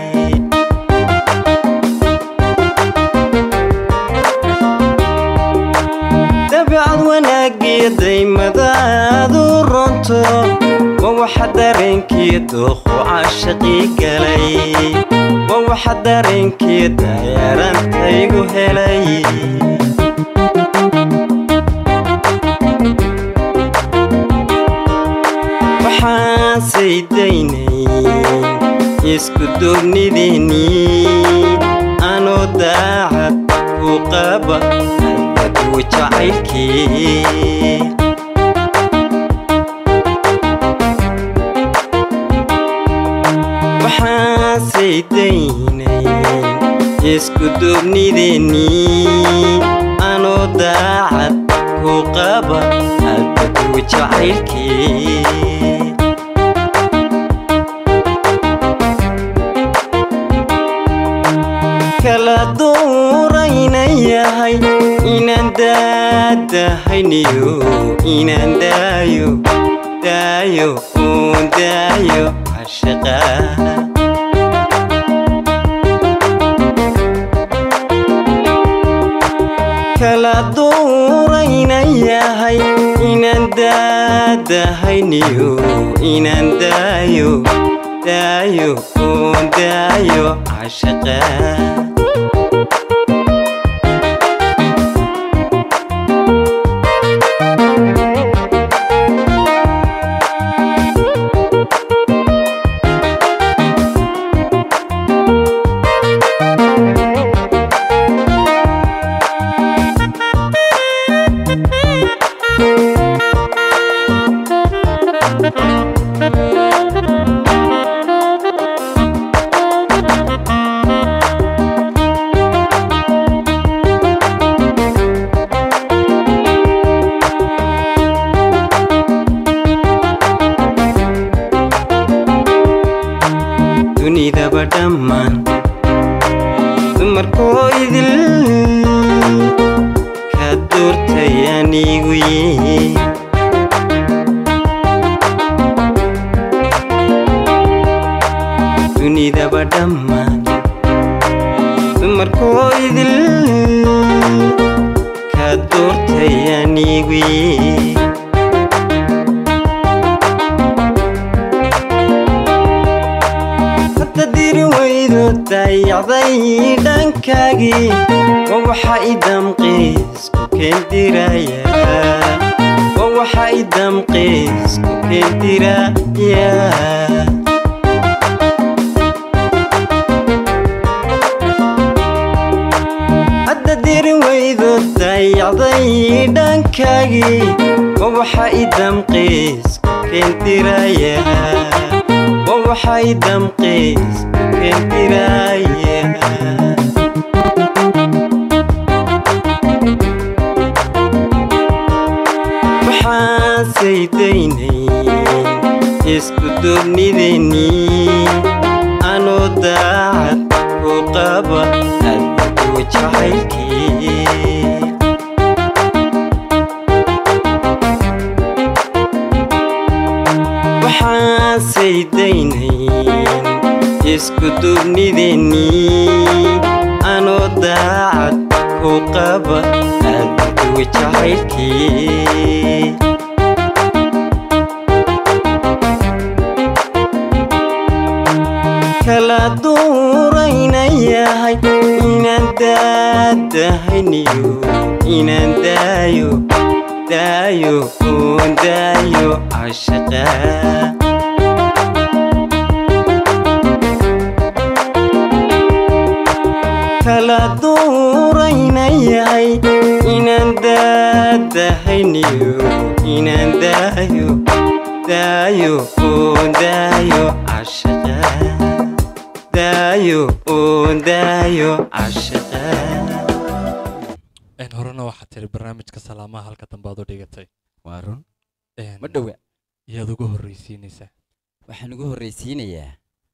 dabeecad wanaagiyo daymadaadu ronto waa waxa dareenkiyo dooqo caashaqii galay waa waxa dareenkiyo daayaraantaygu helay waxaasay daynayn isku duubnideennii anoo daacad ku qaba adaduu jacaylkii waxaasay daynayn isku duubnideennii anoo daacad ku qaba adaduu jacaylkii kala duurayna yahay inaan daadahayniyo inaan daayo daayo uun daayo cashaqa kala duurayna yahay inaan daadahayniyo inaan daayo daayo uun daayo cashaqa dunidaba dhammaan dumarkoo idil ka doortay anigu yee dunidaba dhammaan dumarkoo idil ka doortay anigu yee hadda diri weydo dayacday dhankaagii waa waxa i damqiisku keendiraya waa waxa i damqiisku keendiraya hadda diri weydo dayacday dhankaagii waa waxa i damqiisku keendiraya waa waxa i damqiisku keendiraya waxaasay daynayn isku duubnideennii anoo daacad ku qaba adaduu jacaylkii waxaasay daynayn isku duubnideennii anoo daacad ku qaba adaduu jacaylkii kala duurayna yahay inaan daadahayniyo inaan daayo daayo uun daayo cashaqa kala duurayna yahay inaan daadahayniyo inaan daayo daayo uun daayo cashaqa daayo uun daayo cashaqa een horena waxaa tiri barnaamijka salaamaha halka dambe aad u dhigatay waa run ma dhowa yaad ugu horreysiinaysaa waxaan ugu horreysiinayaa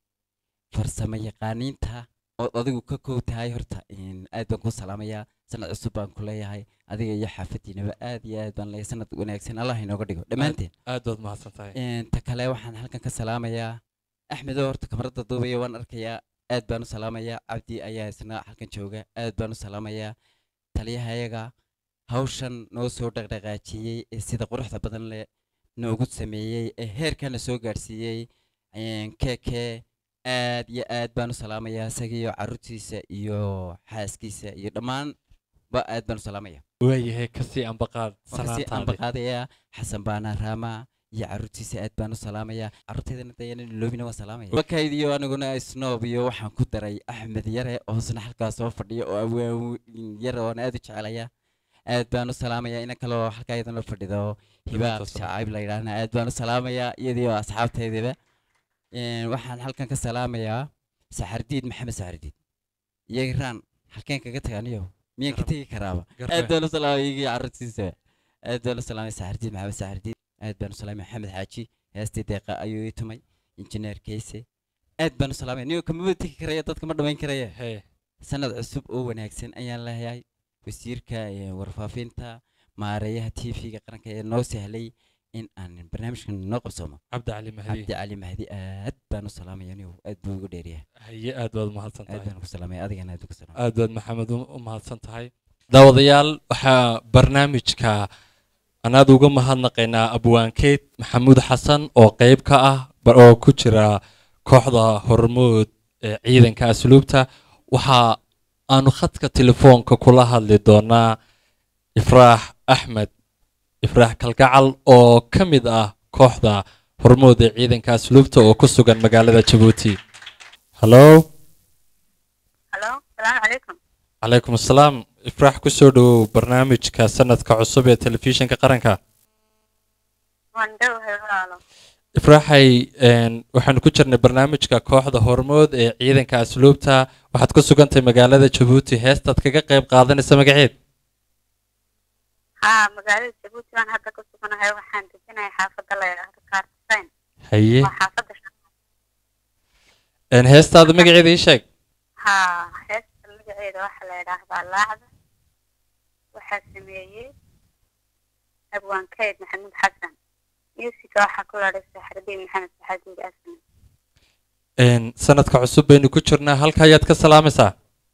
farsamo yaqaaniinta ood adigu ka kow tahay horta in aad baan ku salaamayaa sanad cusub baan ku leeyahay adiga iyo xaafadiinaba aad iyo aad baan leeyahay sanad wanaagsan allah inooga dhigo dhammaanteen aad baad mahadsan tahay Een, ta kale waxaan halkan ka salaamayaa axmed oo horta kamarada duubaya waan arkayaa aad baan u salaamayaa cabdi ayaa isna halkan jooga aad baan u salaamayaa taliyahayaga hawshan noo soo dhaqdhaqaajiyey ee sida quruxda badan leh noogu sameeyey ee heerkana soo gaadhsiiyey een, keke aad iyo aad baan u salaamayaa isaga iyo carruurtiisa iyo xaaskiisa iyo dhammaan ba aad baan u salaamaya waayahay kasii ambaqaad waan kasii salaantaadii ambaqaadayaa xasan baana raama iyo carruurtiisa aad baan u salaamayaa carruurteedana dayanan loobina waan salaamaya wakayd iyo aniguna snoob iyo waxaan ku daray axmed yare oo isna halkaas soo fadhiya oo awaan yare oona aad u jecelaya aad baan u salaamayaa ina kaloo halkaa iyadana fadhido hibaaq shacayb la yidhaahna aad baan u salaamayaa iyadii oo asxaabteediba Een, waxaan halkan ka salaamayaa saxardiid maxamed saxardiid iyo iraan halkeen kaga taganiyo miyaan ka tegi karaaba Garbe. aad baan u salaamaya iyagii carruurtiisa aad baan u salaamay saxardiid maxamed saxardiid aad baan u salaamay maxamed xaaji heestii deeqa ayuu ii tumay injineer keyse aad baan u salaamay niyo kamaba tegi karaya dadka ma dhammayn karaya sanad cusub oo wanaagsan ayaan leeyahay wasiirka ee, warfaafinta maareeyaha tv-ga qaranka ee noo sahlay in aan barnaamijkan noo qabsoomo cabdi cali mahdi cabdi cali mahdi aad baan u salaamaya niyo aad buu ugu dheeryahay haye aad baad mahadsan aad tahay baan ku salaamaya adigana aad ugu salaamay aad baad maxamed u u mahadsan tahay daawadayaal waxaa barnaamijka anaad uga mahadnaqaynaa abwaankeyd maxamuud xasan oo qayb ka ah ba- oo ku jira kooxda hormood ee ciidanka asluubta waxa aanu khadka telefoonka kula hadli doonaa ifraax axmed ifraax kalgacal oo ka mid ah kooxda hormood ee ciidanka asluubta oo ku sugan magaalada jabuuti hallo halo salaamu calaykum calaykum asalaam ifraax kusoo dhowow barnaamijka sanadka cusub ee telefishinka qaranka waan dhowahay walaalo ifraaxay een, waxaanu ku jirnay barnaamijka kooxda hormood ee ciidanka asluubta waxaad ku sugantahay magaalada jabuuti heestaad kaga qayb qaadanaysa magaceed haa magaalada jabuuti baan hadda ku suganahay waxaan dejinahay xaafadda la yidhaahdo kaartisayn haye waa xaafadda shan een, heestaada magaceeda ii sheeg haa heesta magaceeda waxaa la yidhaahdaa laacda waxaa sameeyey abwaankeyd maxamuud xasan musiga waxaa ku ladhay saxardiin maxamed saxadiid asman Een, sanadka cusub baynu ku jirnaa halka ayaad ka salaamaysaa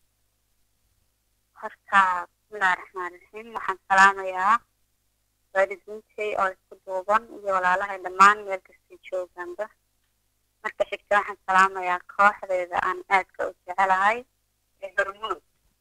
horta bismillahi raxmaan raxiim waxaan salaamayaa waalidiintay oo isku duuban iyo walaalahay dhammaan meel kastay joogaanba marka xigta waxaan salaamayaa kooxdeeda aan aadka u jecelahay ee hormuud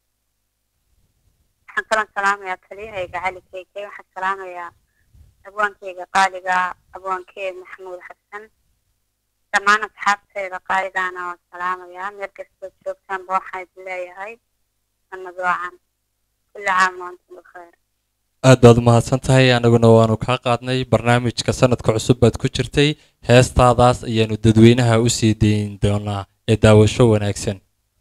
waxaan kaloo salaamayaa taliyahayga cali keeke waxaan salaamayaa abwaankeyga qaaliga abwaankeed maxamuud xasan dhammaan asxaabteyda qaaligaana waan salaamayaa meel kastoo joogtaanba waxaan idin leeyahay sanad wacan kulli caam waantum bikheer aad baad u mahadsan tahay anaguna waanu kaa qaadnay barnaamijka sanadka cusub baad ku jirtay heestaadaas ayaanu dadweynaha u sii dayn doonaa ee daawasho wanaagsan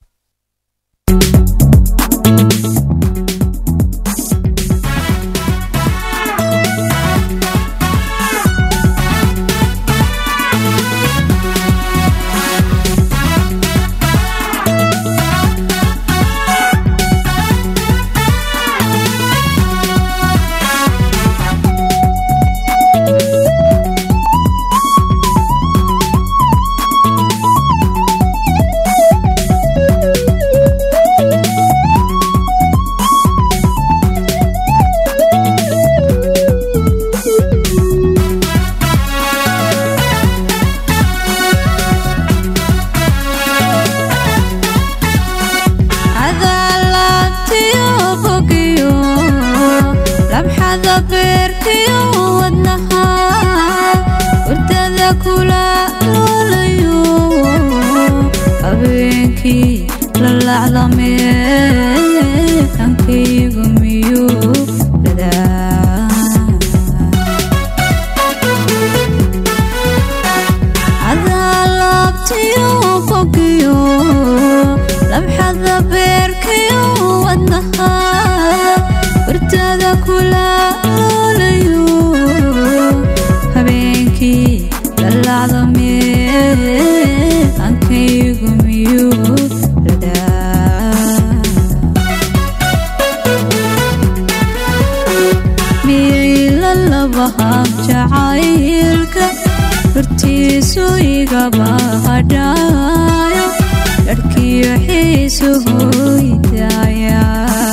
cadaalabtiyo bogiyo labxada beerkiyo wadnaha hurdada kula loolayo habeenkii la laclamee hankaygu miyuu dadaa cadaalabtiyo bogiyo labxada beerkiyo wadnaha hurdada kula loolayo igaba hadhaayo dharkiyo xiisuhoydaya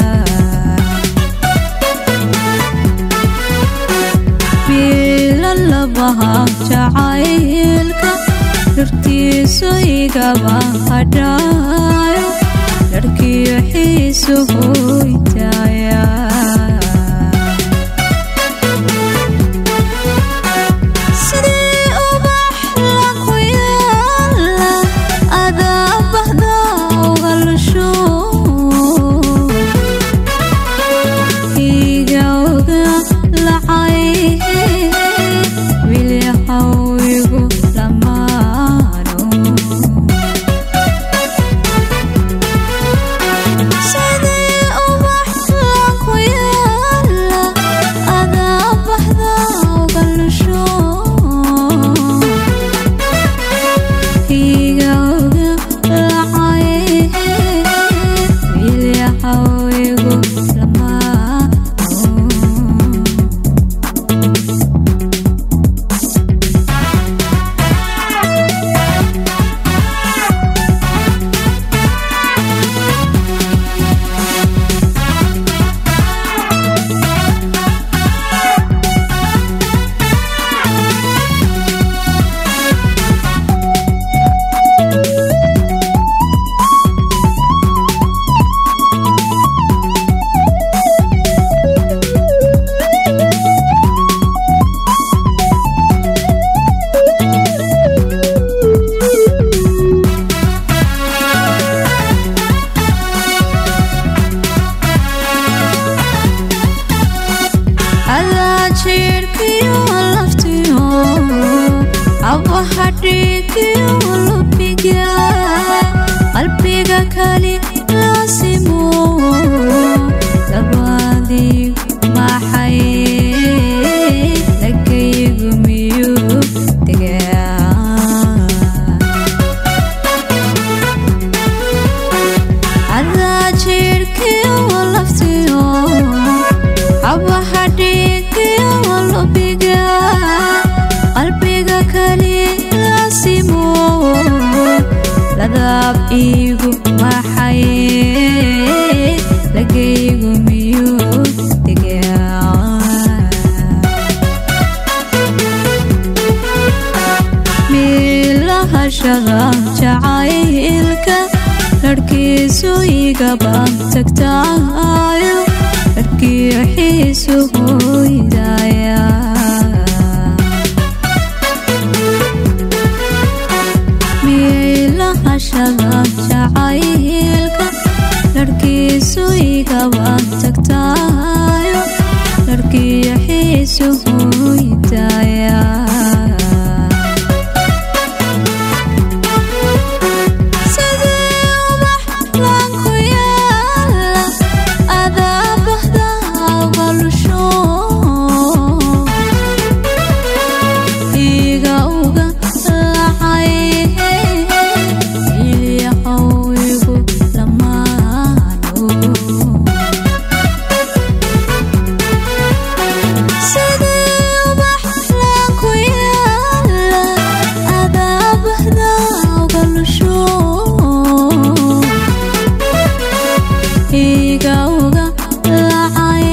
biilalabaha jacaylka dhurtiisu igaba hadhaayo dharkiyo xiisuhoydaya sidii ubax la ku yaala adaa bahda uga lusho iga oga lacay wilyahawigu lamaano sidii ubax la ku yaala adaa bahda uga lusho iga oga lacay wilyahawigu lamaano adaa jiirkiyo laftiyo abaha dhiigiyo lubiga qalbiga kali laasimo dabaadii maxay lagaygu miyuu degaa adaa jiirkiyo laftiyo abaha dhiigiyo lubiga qalbiga kali laasimo ladaab iigu maxay lagaygu miyuu degaa miilahashada jacaylka dharkiisu igabaan tagtaayo dharkiyo xiisu hoydaya miilahashada jacaylka dharkiisu igabaan tagtaayo dharkiyo xiisu hoydaya sidii ubax laan ku yaala adaa bahda uga lusho iga uga lacay ilyahawigu lamaano sidii ubax laan ku yaala adaa bahda uga lusho iga uga lacay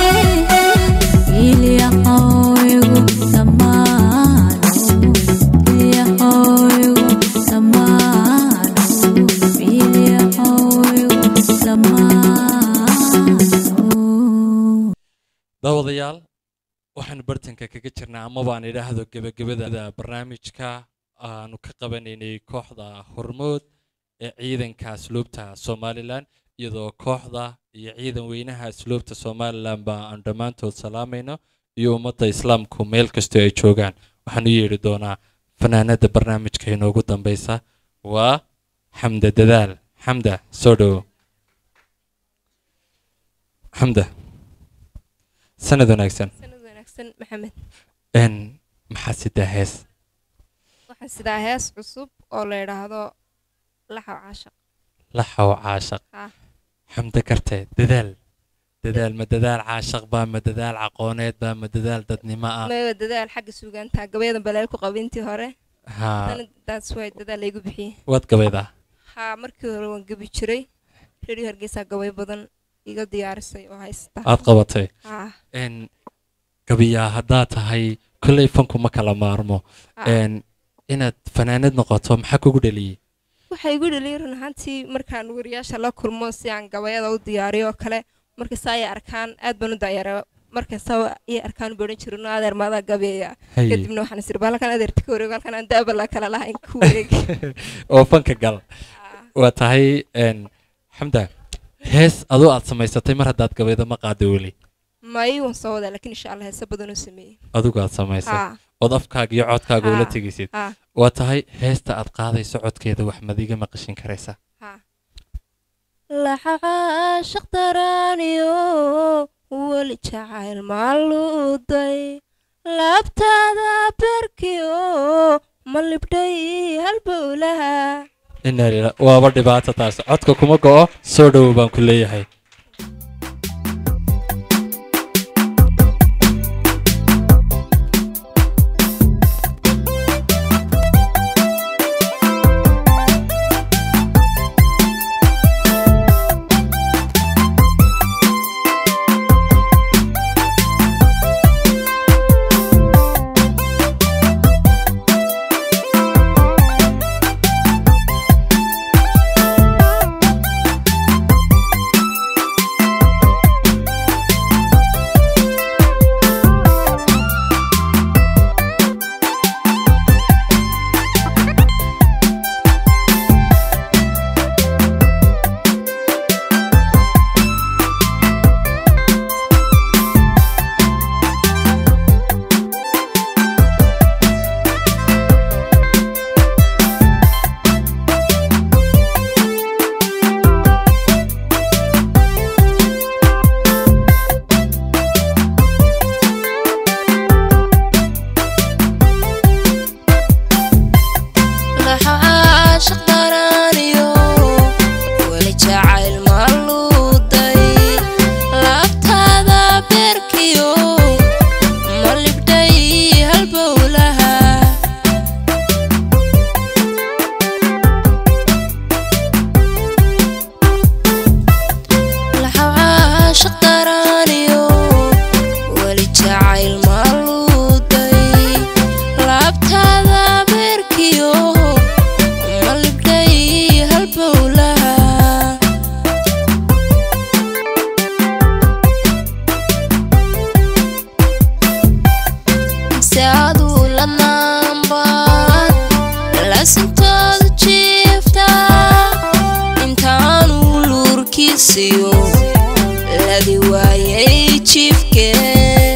ilyahawigu lamaano ilyahawigu lamaano ilyahawigu lamaano daawadayaal waxaanu bartanka kaga jirnaa ama baan idhaahdo gebagabada barnaamijka aanu ka qabanaynay kooxda hormood ee ciidanka asluubta somalilan iyadoo kooxda iyo ciidan weynaha asluubta somalilan ba aan dhammaantood salaamayno iyo ummadda islaamku meel kastoo ay joogaan waxaan u yeedhi doonaa fanaanada barnaamijka inoogu dambeysa waa xamda dadaal xamda soo dhowo xamda sanad wanaagsan sanad wanaagsan maxamed n maxaa sidaa hees waxaan sidaa hees cusub oo la yidhaahdo laxaw caashaq laxaw caashaq Ah. xamda kartee dadaal dadaal ma dadaal caashaq baa ma dadaal caqooneed baa ma dadaal dadnimo ah maba dadaal xagga suugaanta gabayada baleel ku qabintii hore Haa. Haddana that's why dadaal laygu bixiyey waad gabaydaa haa markii hore waan gabi jiray radio hargeysa gabay badan iga diyaarisay oo haysta aad qabatay haa n gabiyaa haddaad tahay kolley fanku ma kala maarmo Ah. n inaad fanaanad noqoto maxaa kugu dhaliyey waxay igu dhaliyay run ahaantii markaan wariyaasha la kulmo si aan gabayada u diyaariyo oo kale markasta ay arkaan aad baan u dayara markasta ay arkaan buu odhan jirin "Oo adeer maadaa gabeeya Haye. kadibna waxaan isiri baa halkan adeerta ka wareego halkan aan daaba la kala lahayn ku wareegi oo fanka gal waa tahay n xamda hees adoo aad samaysatay mar haddaad gabaydo ma qaado weli may waan soo wadaa laakiin insha allah heese badan oo sameeyey adigu aad samaysay Haa. ood afkaaga iyo codkaaga ula Haa, tegaysid haa. waa tahay heesta aad qaadayso codkeeda wax madiga maqashin karaysa laxaqaashaq daraaniyo weli jacayl maaluuday laabtaada berkiyo ma libdhay halbowlaha inaa lila waaba dhibaato taas codka kuma go'o soo dhowow baan ku leeyahay laxaashaq daraaniyo weli jacayl maaluuday laabtaada beerkiyo ma libdhay halbowlaha laxaashaq daraaniyo weli jacayl maaluuday laabtaada beerkiyo ma libdhay halbowlaha se aduu la naanbaad laasintoodu jiiftaa intaanu luurkiisiyo ladi waayay jiifkee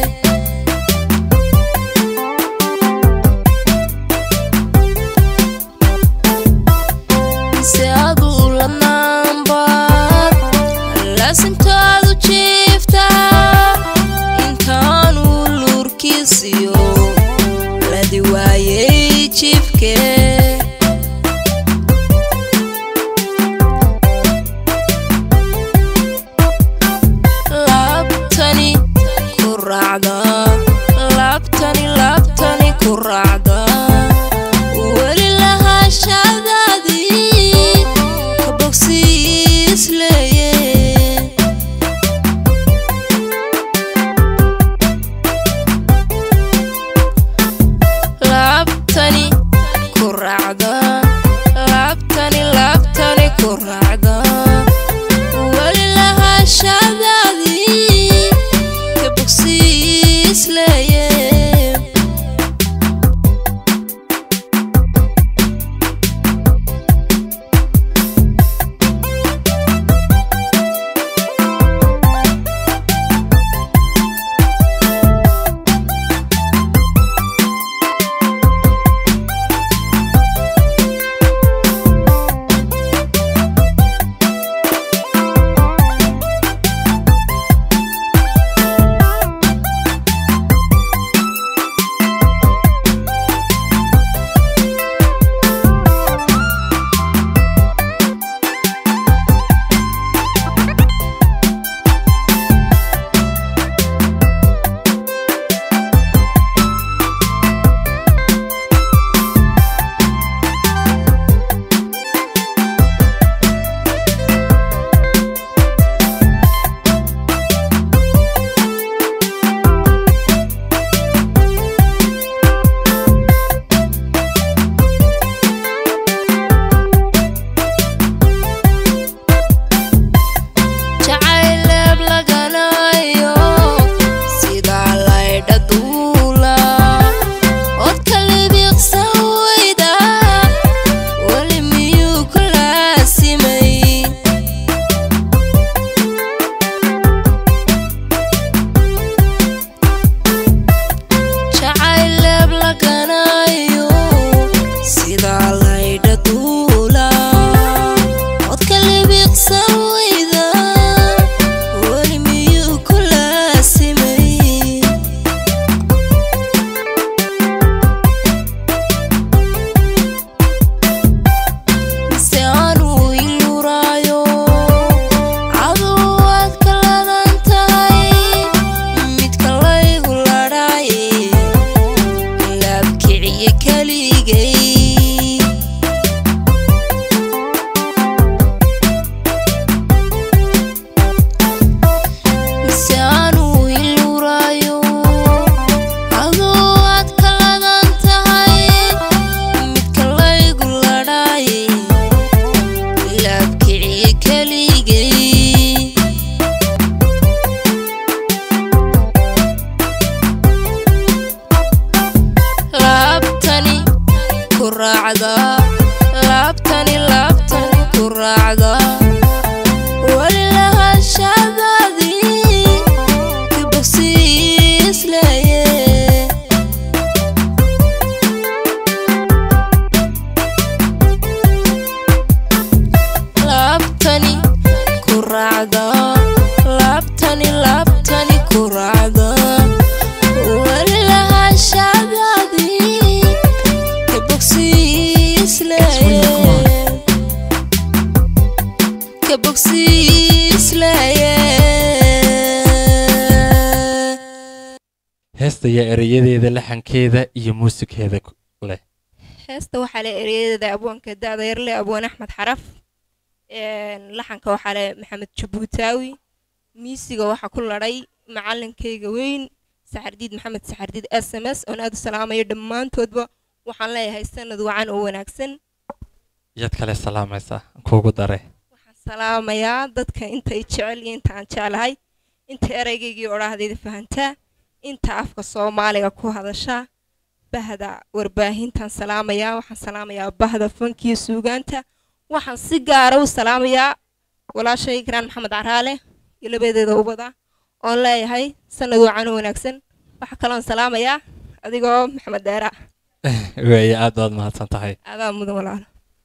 se aduu la naanbaad laasintoodu jiiftaa intaanu luurkiisiyo ladi waayay jiifkee laabtani ku raacda laabtani laabtani ku raacda weli lahaashadaadii ka bogsiis leeye laabtani ku raacda laabtani laabtani ku raacda weli lahaashadaadii ka bogsiis leeye ku raacda weli lahashadaadii ka bogsiis leeye laabtani ku raacda laabtani laabtani ku raacda weli lahashadaadii ka bogsiis leeye ka bogsiis leeye heesta iyo erayadeeda laxankeeda iyo muusigkeeda ku- leh heesta waxaa le ereyadeeda abwaanka da-da yarle abwaan axmed xaraf een, laxanka waxaa le maxamed jabuutaawi miisiga waxaa ku ladhay macalinkayga weyn saxardiid maxamed saxardiid s m s oon aad u salaamayo dhammaantoodba waxaan leeyahay sanad wacan oo wanaagsan yaad kale salaamaysaa kuugu dare salaamayaa dadka intay jecel iyo inta aan jeclahay inta ereygaygii odhaahdayda fahantaa inta afka soomaaliga ku hadasha bahda warbaahintaan salaamayaa waxaan salaamayaa bahda fankiyo suugaanta waxaan si gaara u salaamayaa walaashay karaan maxamed caraale iyo labadeeda ubada oon leeyahay sanad wacan oo wanaagsan waxaa kaloon salaamayaa adigoo maxamed deera weeye aad baad mahadsan tahay adaa mudan walaalo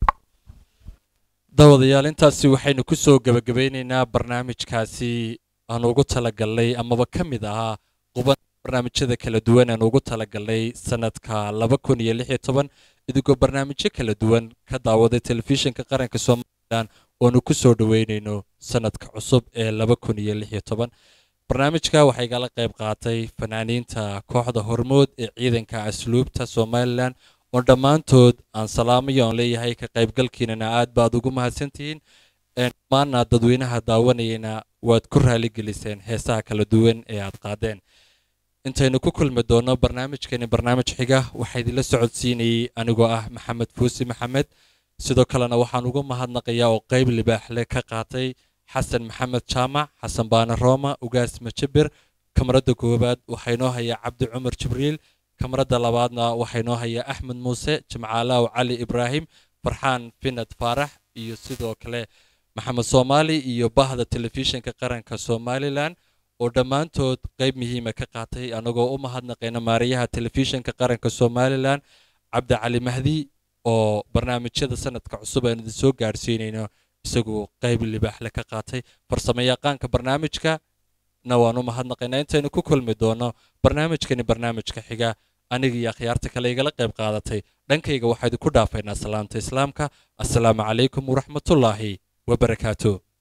daawadayaal intaasi waxaynu ku soo gebagabeynaynaa barnaamijkaasi aan ugu talagalnay amaba ka mid ahaa quban barnaamijyada kala duwan aan ugu talagalnay sanadka laba kun iyo lix iyo toban idigoo barnaamijyo kala duwan ka daawaday telefishinka qaranka somalilan oonu ku soo dhoweynayno sanadka cusub ee laba kun iyo lix iyo toban barnaamijka waxaa igala qayb qaatay fanaaniinta kooxda hormood ee ciidanka asluubta somalilan oo dhammaantood aan salaamayo aan leeyahay ka qaybgalkiinana aad baad ugu mahadsantihiin Een, dhammaanna dadweynaha daawanayana waad ku raaligeliseen heesaha kala duwan ee aad qaadeen intaynu ku kulmi doono barnaamijkeeni barnaamij xiga waxaa idinla socodsiinayey anigoo ah maxamed fuusi maxamed sidoo kalena waxaan ugu mahadnaqayaa oo qayb libaaxle ka qaatay xasan maxamed jaamac xasan baane rooma ugaas majabir kamarada koowaad waxaa inoo hayaa cabdi cumar jibriil kamarada labaadna waxaa inoo hayaa axmed muuse jimcaalaaw cali ibraahim farxaan finad faarax iyo sidoo kale maxamed soomaali iyo bahda telefishinka qaranka somalilan oo dhammaantood qayb muhiima ka qaatay anagoo u mahadnaqayna maariyaha telefishinka qaranka somalilan cabdi cali mahdi oo barnaamijyada sanadka cusub aan idin soo gaadhsiinayno isagu qayb libaaxle ka qaatay farsamayaqaanka barnaamijka na waan u mahadnaqaynaa intaynu ku kulmi doono barnaamijkani barnaamijka xiga aniga iyo akhyaarta kale igala qayb qaadatay dhankayga waxaa idinku dhaafaynaa salaamta islaamka assalaamu calaykum waraxmatullaahi wabarakaatu